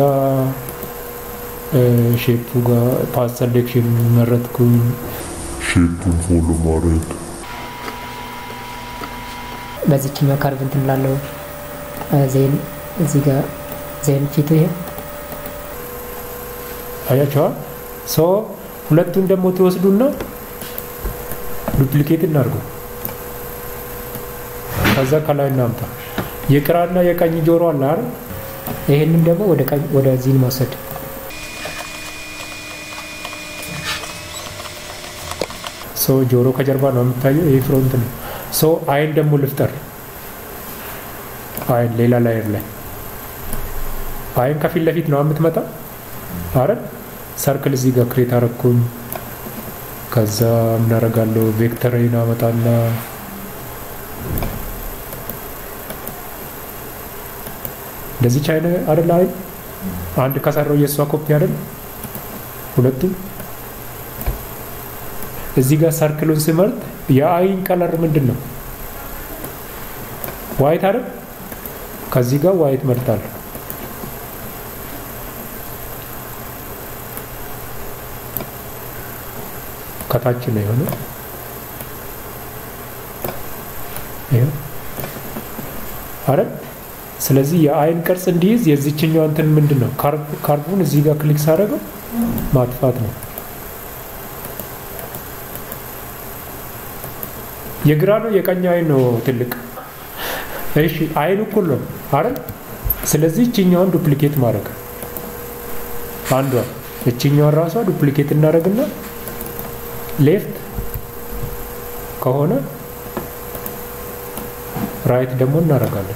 ሼፑ ጋር ፓስ ሰሌክሽን መረጥኩኝ። ሼፑን ፎሎ ማድረግ በዚችኛው ካርቭ እንትን ላለው ዜን እዚህ ጋር ዜን ፊቱ ይሄ አያቸዋል። ሶ ሁለቱን ደግሞ ትወስዱና ዱፕሊኬት እናድርገው። ከዛ ከላይ እናምጣ። የግራና የቀኝ ጆሮ አለ አይደል? ይህንን ደግሞ ወደ ቀኝ ወደዚህ መውሰድ ሶ ጆሮ ከጀርባ ነው የሚታየው። ይህ ፍሮንት ነው። ሶ አይን ደግሞ ልፍጠር። አይን ሌላ ላየር ላይ አይን ከፊት ለፊት ነው የምትመጣ አይደል? ሰርክል እዚህ ጋር ክሬት አረኩኝ። ከዛ ምን አደርጋለሁ? ቬክተሬን አመጣና እንደዚህ ቻይና አይደል? አይን አንድ ከሰራው የእሷ ኮፒ አይደል? ሁለቱም እዚህ ጋር ሰርክሉን ስመርጥ የአይን ቀለር ምንድን ነው? ዋይት አይደል? ከዚህ ጋር ዋይት መርጣለሁ። ከታች ነው የሆነ ይኸው አይደል? ስለዚህ የአይን ቅርጽ እንዲይዝ የዚችኛው እንትን ምንድን ነው? ካርቡን እዚህ ጋር ክሊክ ሳደርገው ማጥፋት ነው። የግራ ነው የቀኝ አይን ነው ትልቅ? እሺ አይን እኩል ነው አይደል? ስለዚህ እችኛዋን ዱፕሊኬት ማድረግ አንዷን እችኛዋን ራሷ ዱፕሊኬት እናደርግና ሌፍት ከሆነ ራይት ደግሞ እናደርጋለን።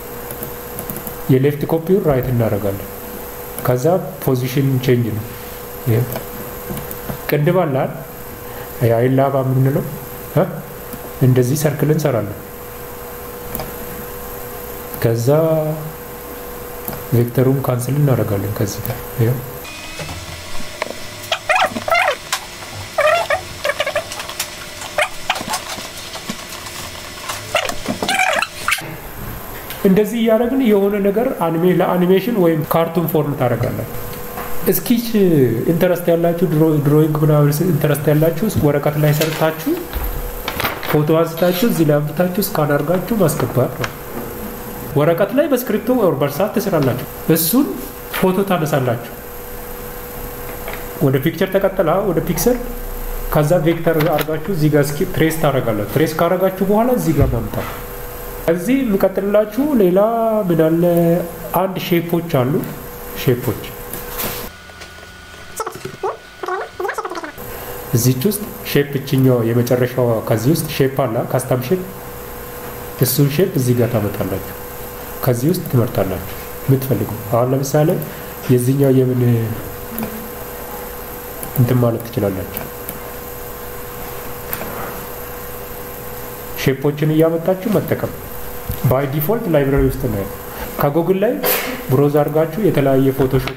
የሌፍት ኮፒውን ራይት እናደርጋለን። ከዛ ፖዚሽን ቼንጅ ነው። ቅንድብ አለ አይን ላባ የምንለው እንደዚህ ሰርክል እንሰራለን። ከዛ ቬክተሩን ካንስል እናደርጋለን ከዚህ ጋር ይኸው እንደዚህ እያደረግን የሆነ ነገር ለአኒሜሽን ወይም ካርቱን ፎርም ታደርጋለን። እስኪች ኢንተረስት ያላችሁ ድሮይንግ ምናምን ኢንተረስት ያላችሁ ወረቀት ላይ ሰርታችሁ ፎቶ አንስታችሁ እዚህ ላይ አምጥታችሁ እስካን አድርጋችሁ ማስገባት ነው። ወረቀት ላይ በስክሪፕቶ ወር በእርሳት ትስራላችሁ። እሱን ፎቶ ታነሳላችሁ። ወደ ፒክቸር ተቀጠላ ወደ ፒክሰር ከዛ ቬክተር አድርጋችሁ እዚህ ጋር ትሬስ ታደርጋላችሁ። ትሬስ ካደረጋችሁ በኋላ እዚህ ጋር ማምጣት እዚህ የሚቀጥልላችሁ ሌላ ምን አለ? አንድ ሼፖች አሉ። ሼፖች እዚች ውስጥ ሼፕ እችኛው የመጨረሻዋ ከዚህ ውስጥ ሼፕ አለ፣ ካስተም ሼፕ። እሱን ሼፕ እዚህ ጋር ታመጣላችሁ። ከዚህ ውስጥ ትመርጣላችሁ የምትፈልጉ። አሁን ለምሳሌ የዚህኛው የምን እንትን ማለት ትችላላችሁ። ሼፖችን እያመጣችሁ መጠቀም ባይ ዲፎልት ላይብራሪ ውስጥ ነው። ከጉግል ላይ ብሮዝ አድርጋችሁ የተለያየ ፎቶሾፕ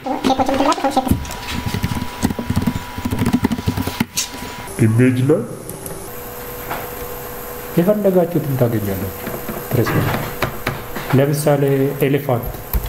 ኢሜጅ ላይ የፈለጋችሁትን ታገኛላችሁ። ፕሬስ ለምሳሌ ኤሌፋንት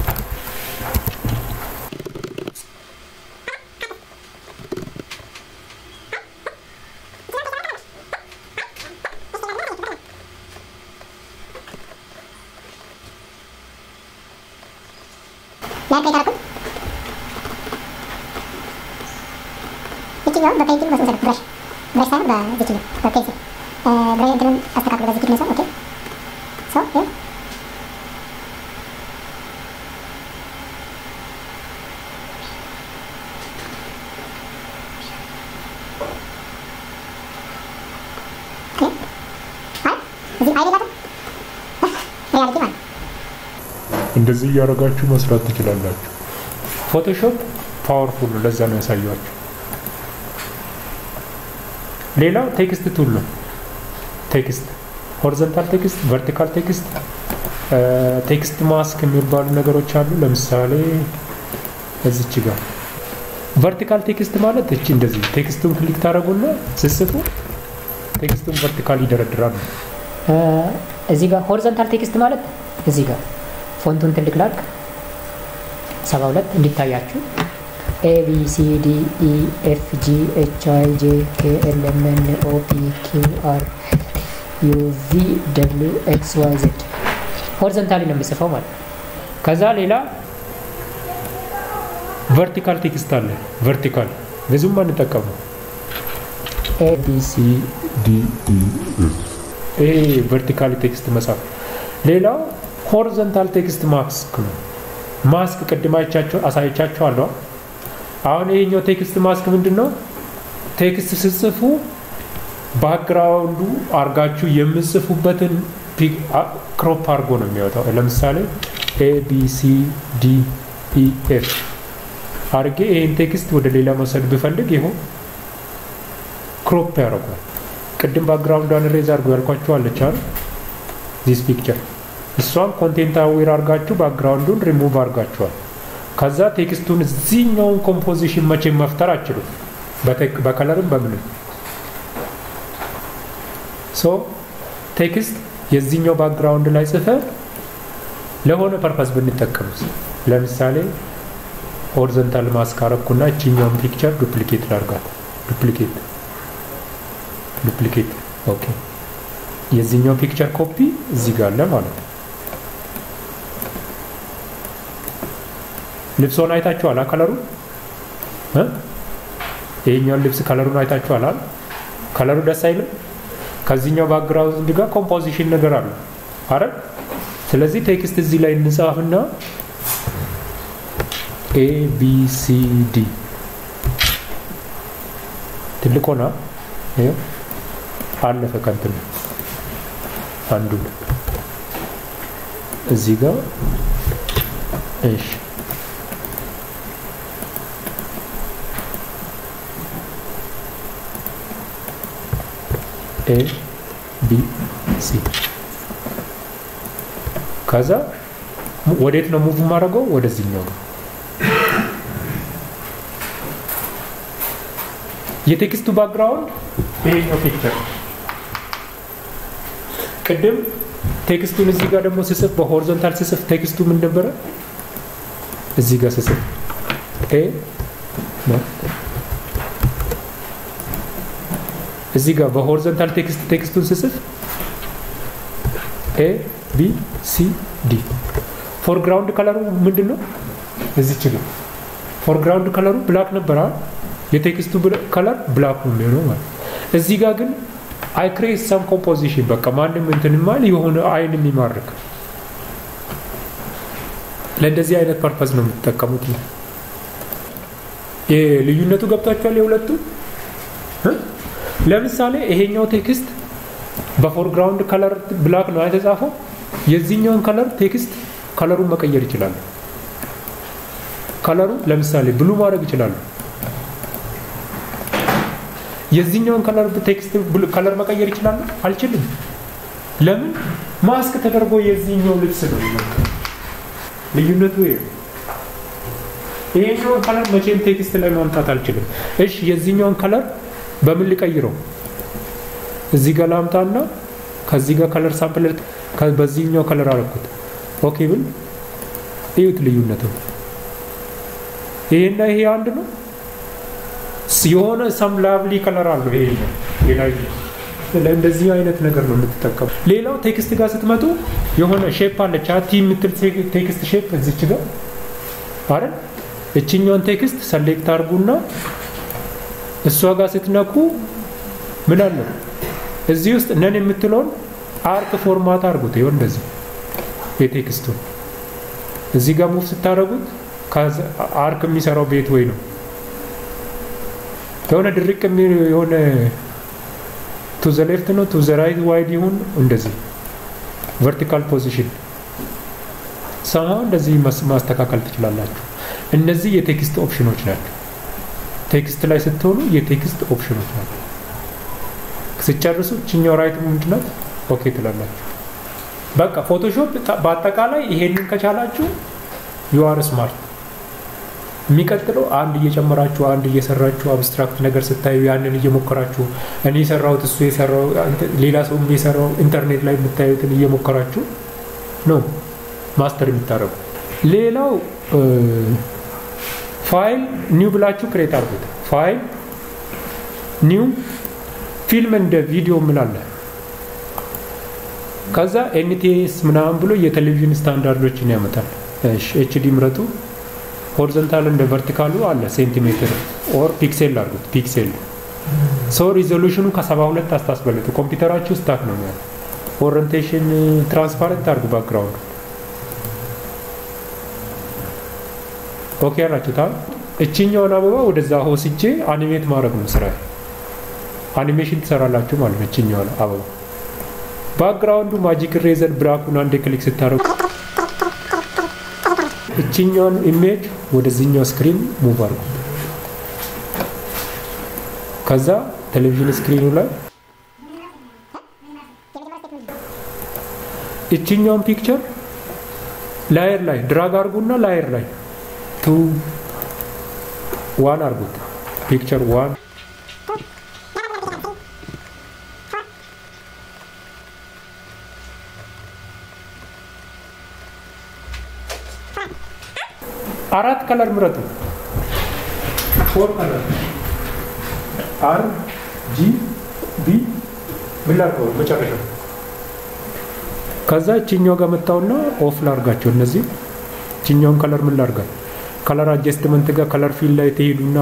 ይችኛው በፔንቲንግ መሰረት ብረሽ ብረሽ ሳይሆን በዚችኛው በፔንሲል ብረ እንትኑን አስተካክሎ በዚህ ኪድነው ኦኬ ሶ ይኸው እንደዚህ እያደረጋችሁ መስራት ትችላላችሁ። ፎቶሾፕ ፓወርፉል ነው። ለዛ ነው ያሳያችሁ። ሌላው ቴክስት ቱል ነው። ቴክስት ሆሪዞንታል ቴክስት፣ ቨርቲካል ቴክስት፣ ቴክስት ማስክ የሚባሉ ነገሮች አሉ። ለምሳሌ እዚች ጋር ቨርቲካል ቴክስት ማለት እቺ እንደዚህ ቴክስቱን ክሊክ ታደረጉና ስስቱ ቴክስቱን ቨርቲካል ይደረድራሉ። እዚህ ጋር ሆሪዞንታል ቴክስት ማለት እዚህ ጋር ፎንቱን ትልቅ ላድርግ ሰባ ሁለት እንዲታያችሁ ኤ ቢ ሲ ዲ ኢ ኤፍ ጂ ኤች አይ ጄ ኬ ኤል ኤም ኤን ኦ ፒ ኪው አር ዩ ቪ ደብሊው ኤክስ ዋይ ዜድ ሆሪዞንታሊ ነው የምጽፈው ማለት ነው። ከዛ ሌላ ቨርቲካል ቴክስት አለ። ቨርቲካል ብዙም አንጠቀሙ። ኤ ቢ ሲ ዲ ኢ ኤስ ይሄ ቨርቲካል ቴክስት መጻፍ ሌላው ሆሪዞንታል ቴክስት ማስክ ነው። ማስክ ቅድም አይቻቸው አሳይቻቸዋለሁ። አሁን ይሄኛው ቴክስት ማስክ ምንድን ነው? ቴክስት ስጽፉ ባክግራውንዱ አርጋችሁ የምጽፉበትን ክሮፕ አድርጎ ነው የሚወጣው። ለምሳሌ ኤ ቢ ሲ ዲ ኢ ኤፍ አርጌ ይህን ቴክስት ወደ ሌላ መውሰድ ብፈልግ ይኸው ክሮፕ ያደርጓል። ቅድም ባክግራውንዷን ሬዝ አድርጎ ያልኳችሁ አለች አይደል? ዚስ ፒክቸር እሷን ኮንቴንት አዌር አድርጋችሁ ባክግራውንዱን ሪሙቭ አድርጋችኋል። ከዛ ቴክስቱን እዚህኛውን ኮምፖዚሽን መቼም መፍጠር አችሉም፣ በከለርም በምንም ሶ ቴክስት የዚህኛው ባክግራውንድ ላይ ጽፈ ለሆነ ፐርፐስ ብንጠቀምስ ለምሳሌ ሆሪዞንታል ማስክ አረኩና እችኛውን ፒክቸር ዱፕሊኬት ላርጋት ዱፕሊኬት ዱፕሊኬት ኦኬ የዚህኛው ፒክቸር ኮፒ እዚህ ጋር አለ ማለት ነው ልብሶን አይታችኋል ከለሩ ይሄኛውን ልብስ ከለሩን አይታችኋል ከለሩ ደስ አይልም ከዚህኛው ባክግራውንድ ጋር ኮምፖዚሽን ነገር አለ አረ ስለዚህ ቴክስት እዚህ ላይ እንጻፍና ኤ ቢ ሲ ዲ ትልቅ ሆና አለፈ ከንትን አንዱ እዚህ ጋር እሺ ኤ ቢ ሲ ከዛ ወዴት ነው ሙቭ ማድረገው? ወደዚህኛው ነው። የቴክስቱ ባክግራውንድ ይሄኛው ፒክቸር ቅድም ቴክስቱን እዚህ ጋር ደግሞ ስጽፍ በሆሪዞንታል ስጽፍ ቴክስቱ ምን ነበረ? እዚህ ጋር ስጽፍ ኤ ነው እዚህ ጋር በሆሪዞንታል ቴክስት ቴክስቱን ስጽፍ ኤ ቢ ሲ ዲ ፎርግራውንድ ከለሩ ምንድን ነው? እዚች ጋር ፎርግራውንድ ከለሩ ብላክ ነበረ። የቴክስቱ ከለር ብላክ ነው የሚሆነው ማለት እዚህ ጋር ግን አይ ክሬት ሰም ኮምፖዚሽን በቃ ማንም እንትን ማል የሆነ አይን የሚማርክ ለእንደዚህ አይነት ፐርፐዝ ነው የምትጠቀሙት። ልዩነቱ ገብቷቸዋል የሁለቱ ለምሳሌ ይሄኛው ቴክስት በፎርግራውንድ ከለር ብላክ ነው የተጻፈው። የዚህኛውን ከለር ቴክስት ከለሩን መቀየር ይችላሉ። ከለሩ ለምሳሌ ብሉ ማድረግ ይችላሉ። የዚህኛውን ከለር ቴክስት ከለር መቀየር ይችላሉ? አልችልም። ለምን? ማስክ ተደርጎ የዚህኛው ልብስ ነው። ልዩነቱ ይሄ ይሄኛውን ከለር መቼም ቴክስት ላይ ማምጣት አልችልም። እሺ የዚህኛውን ከለር በምን ልቀይረው? እዚህ ጋር ላምጣና ከዚህ ጋር ከለር ሳምፕል በዚህኛው ከለር አረኩት። ኦኬ ብል እዩት ልዩነቱ። ይሄና ይሄ አንድ ነው። የሆነ ሰም ላቭሊ ከለር አለው ይሄ ነው። እንደዚህ አይነት ነገር ነው የምትጠቀሙ። ሌላው ቴክስት ጋር ስትመጡ የሆነ ሼፕ አለች ቲ የምትል ቴክስት ሼፕ እዚች ጋር አይደል? እችኛውን ቴክስት ሰሌክት አድርጉና እሷ ጋር ስትነኩ ምን አለ እዚህ ውስጥ ነን የምትለውን አርክ ፎርማት አድርጉት። ይሆን እንደዚህ የቴክስቱን እዚህ ጋር ሙቭ ስታደርጉት አርክ የሚሰራው ቤት ወይ ነው የሆነ ድርቅ የሆነ ቱ ዘ ሌፍት ነው ቱ ዘ ራይት ዋይድ ይሁን እንደዚህ ቨርቲካል ፖዚሽን ሰማ እንደዚህ ማስተካከል ትችላላችሁ። እነዚህ የቴክስት ኦፕሽኖች ናቸው። ቴክስት ላይ ስትሆኑ የቴክስት ኦፕሽኖች ናቸው። ስጨርሱ ችኛው ራይት ምንድናት ኦኬ ትላላችሁ። በቃ ፎቶሾፕ በአጠቃላይ ይሄንን ከቻላችሁ ዩአር ስማርት። የሚቀጥለው አንድ እየጨመራችሁ አንድ እየሰራችሁ አብስትራክት ነገር ስታዩ ያንን እየሞከራችሁ እኔ የሰራሁት እሱ የሰራው ሌላ ሰው የሰራው ኢንተርኔት ላይ የምታዩትን እየሞከራችሁ ነው ማስተር የምታደርጉ። ሌላው ፋይል ኒው ብላችሁ ክሬት አድርጉት። ፋይል ኒው ፊልም እንደ ቪዲዮ ምን አለ ከዛ ኤንቲኤስ ምናምን ብሎ የቴሌቪዥን ስታንዳርዶችን ያመጣል። ኤችዲ ምረጡ። ሆሪዞንታል እንደ ቨርቲካሉ አለ ሴንቲሜትር ኦር ፒክሴል አድርጉት። ፒክሴል ሰው ሪዞሉሽኑ ከሰባ ሁለት አስታስበልጡ። ኮምፒውተራችሁ ስታክ ነው ያለ ኦሪንቴሽን ትራንስፓረንት አድርጉ ባክግራውንድ ኦኬ ያላችሁታ እችኛውን አበባ ወደዛ ወስጄ አኒሜት ማድረግ ነው ስራ አኒሜሽን ትሰራላችሁ ማለት ነው እችኛውን አበባ ባክግራውንዱ ማጂክ ሬዘር ብላኩን አንዴ ክሊክ ስታደርጉ እችኛውን ኢሜጅ ወደዚህኛው ስክሪን ሙቭ አድርጉ ከዛ ቴሌቪዥን ስክሪኑ ላይ እችኛውን ፒክቸር ላየር ላይ ድራግ አድርጉና ላየር ላይ ቱ ዋን አድርጉት ፒክቸር ዋን አራት ከለር ምረጡ ፎር ከለር አር ጂ ቢ ምን ላድርገው መጨረሻው ከዛ እችኛው ጋር መጣውና ኦፍ ላርጋቸው እነዚህ እችኛውን ከለር ምን ላርጋል ከለር አጀስትመንት ጋር ከለር ፊል ላይ ትሄዱና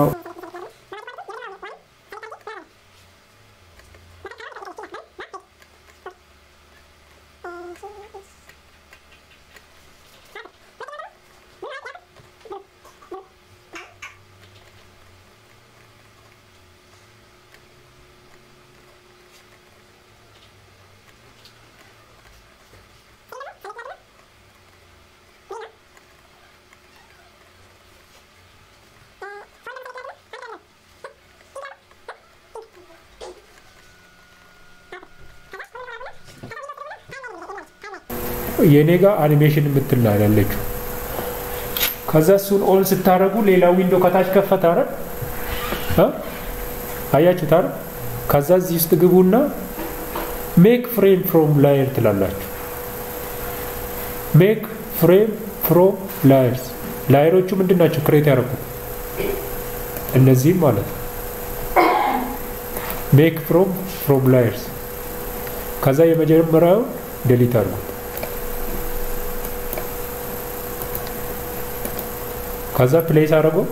የኔ ጋር አኒሜሽን የምትል ነው ያለችው። ከዛ እሱን ኦን ስታደርጉ ሌላ ዊንዶ ከታች ከፈተ አይደል? አያችሁት አይደል? ከዛ እዚህ ውስጥ ግቡና ሜክ ፍሬም ፍሮም ላየር ትላላችሁ። ሜክ ፍሬም ፍሮም ላየርስ ላየሮቹ ምንድን ናቸው? ክሬት ያደረጉት እነዚህም ማለት ነው። ሜክ ፍሮም ፍሮም ላየርስ ከዛ የመጀመሪያውን ዴሊት አድርጉት። ከዛ ፕሌስ አድርገው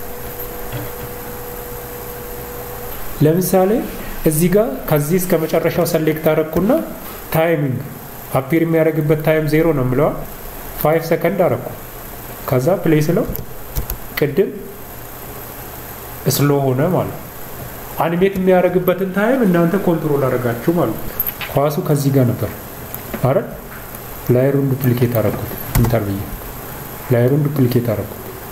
ለምሳሌ እዚህ ጋር ከዚህ እስከ መጨረሻው ሰሌክት አረግኩና ታይሚንግ አፒር የሚያደርግበት ታይም ዜሮ ነው የምለዋ ፋይቭ ሰከንድ አረግኩ። ከዛ ፕሌይ ስለው ቅድም ስሎ ሆነ ማለት ነው። አኒሜት የሚያደርግበትን ታይም እናንተ ኮንትሮል አደረጋችሁ ማለት ነው። ኳሱ ከዚህ ጋር ነበር አረ ላየሩን ዱፕሊኬት አረግኩት ኢንተር ብዬ ላየሩን ዱፕሊኬት አረግኩት።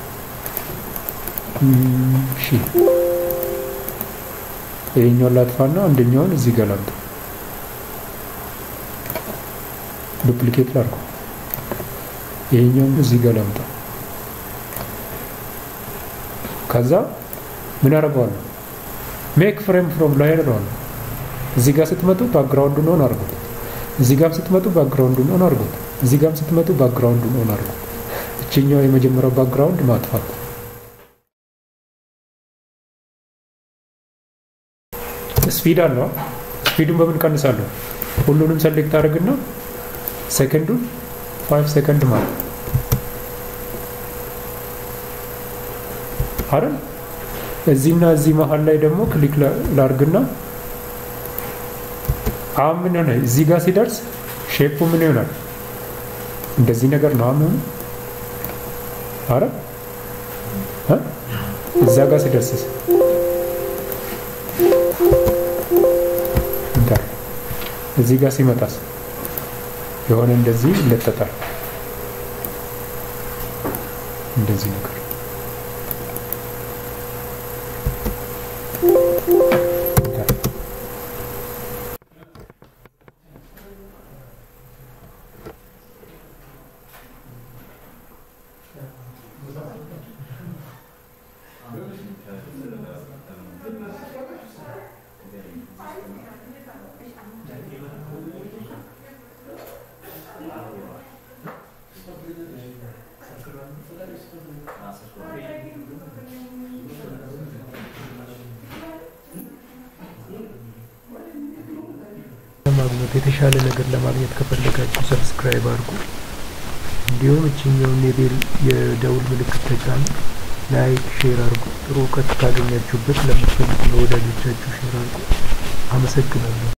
እሺ ይሄኛውን ላጥፋና አንደኛውን እዚህ ጋር ላምጣ። ዱፕሊኬት ላድርገው። ይሄኛውን እዚህ ጋር ላምጣ። ከዛ ምን አደርገዋለሁ? ሜክ ፍሬም ፍሮም ላየር ነው። እዚህ ጋር ስትመጡ ባክግራውንዱን ኦን አድርጉት። እዚህ ጋር ስትመጡ ባክግራውንዱን ኦን አድርጉት። እዚህ ጋር ስትመጡ ባክግራውንዱን ኦን አድርጉት። እችኛው የመጀመሪያው ባክግራውንድ ማጥፋት ስፒድ አለው። ስፒዱን በምን ቀንሳለሁ? ሁሉንም ሰሌክት አድርግና ሰከንዱን ፋይቭ ሰከንድ ማለት አይደል? እዚህና እዚህ መሀል ላይ ደግሞ ክሊክ ላርግና አሁን ምን ሆነ? እዚህ ጋር ሲደርስ ሼፑ ምን ይሆናል? እንደዚህ ነገር ነው አሁን አረ እዛ ጋር ሲደርስስ እዚህ ጋር ሲመጣስ የሆነ እንደዚህ ይለጠጣል። እንደዚህ ነገር ለማግኘት የተሻለ ነገር ለማግኘት ከፈለጋችሁ ሰብስክራይብ አድርጉ። እንዲሁም እችኛውን የቤል የደውል ምልክት ተጫኑ። ላይክ፣ ሼር አድርጉ። ጥሩ እውቀት ካገኛችሁበት ለምትፈልጉ ለወዳጆቻችሁ ሼር አድርጉ። አመሰግናለሁ።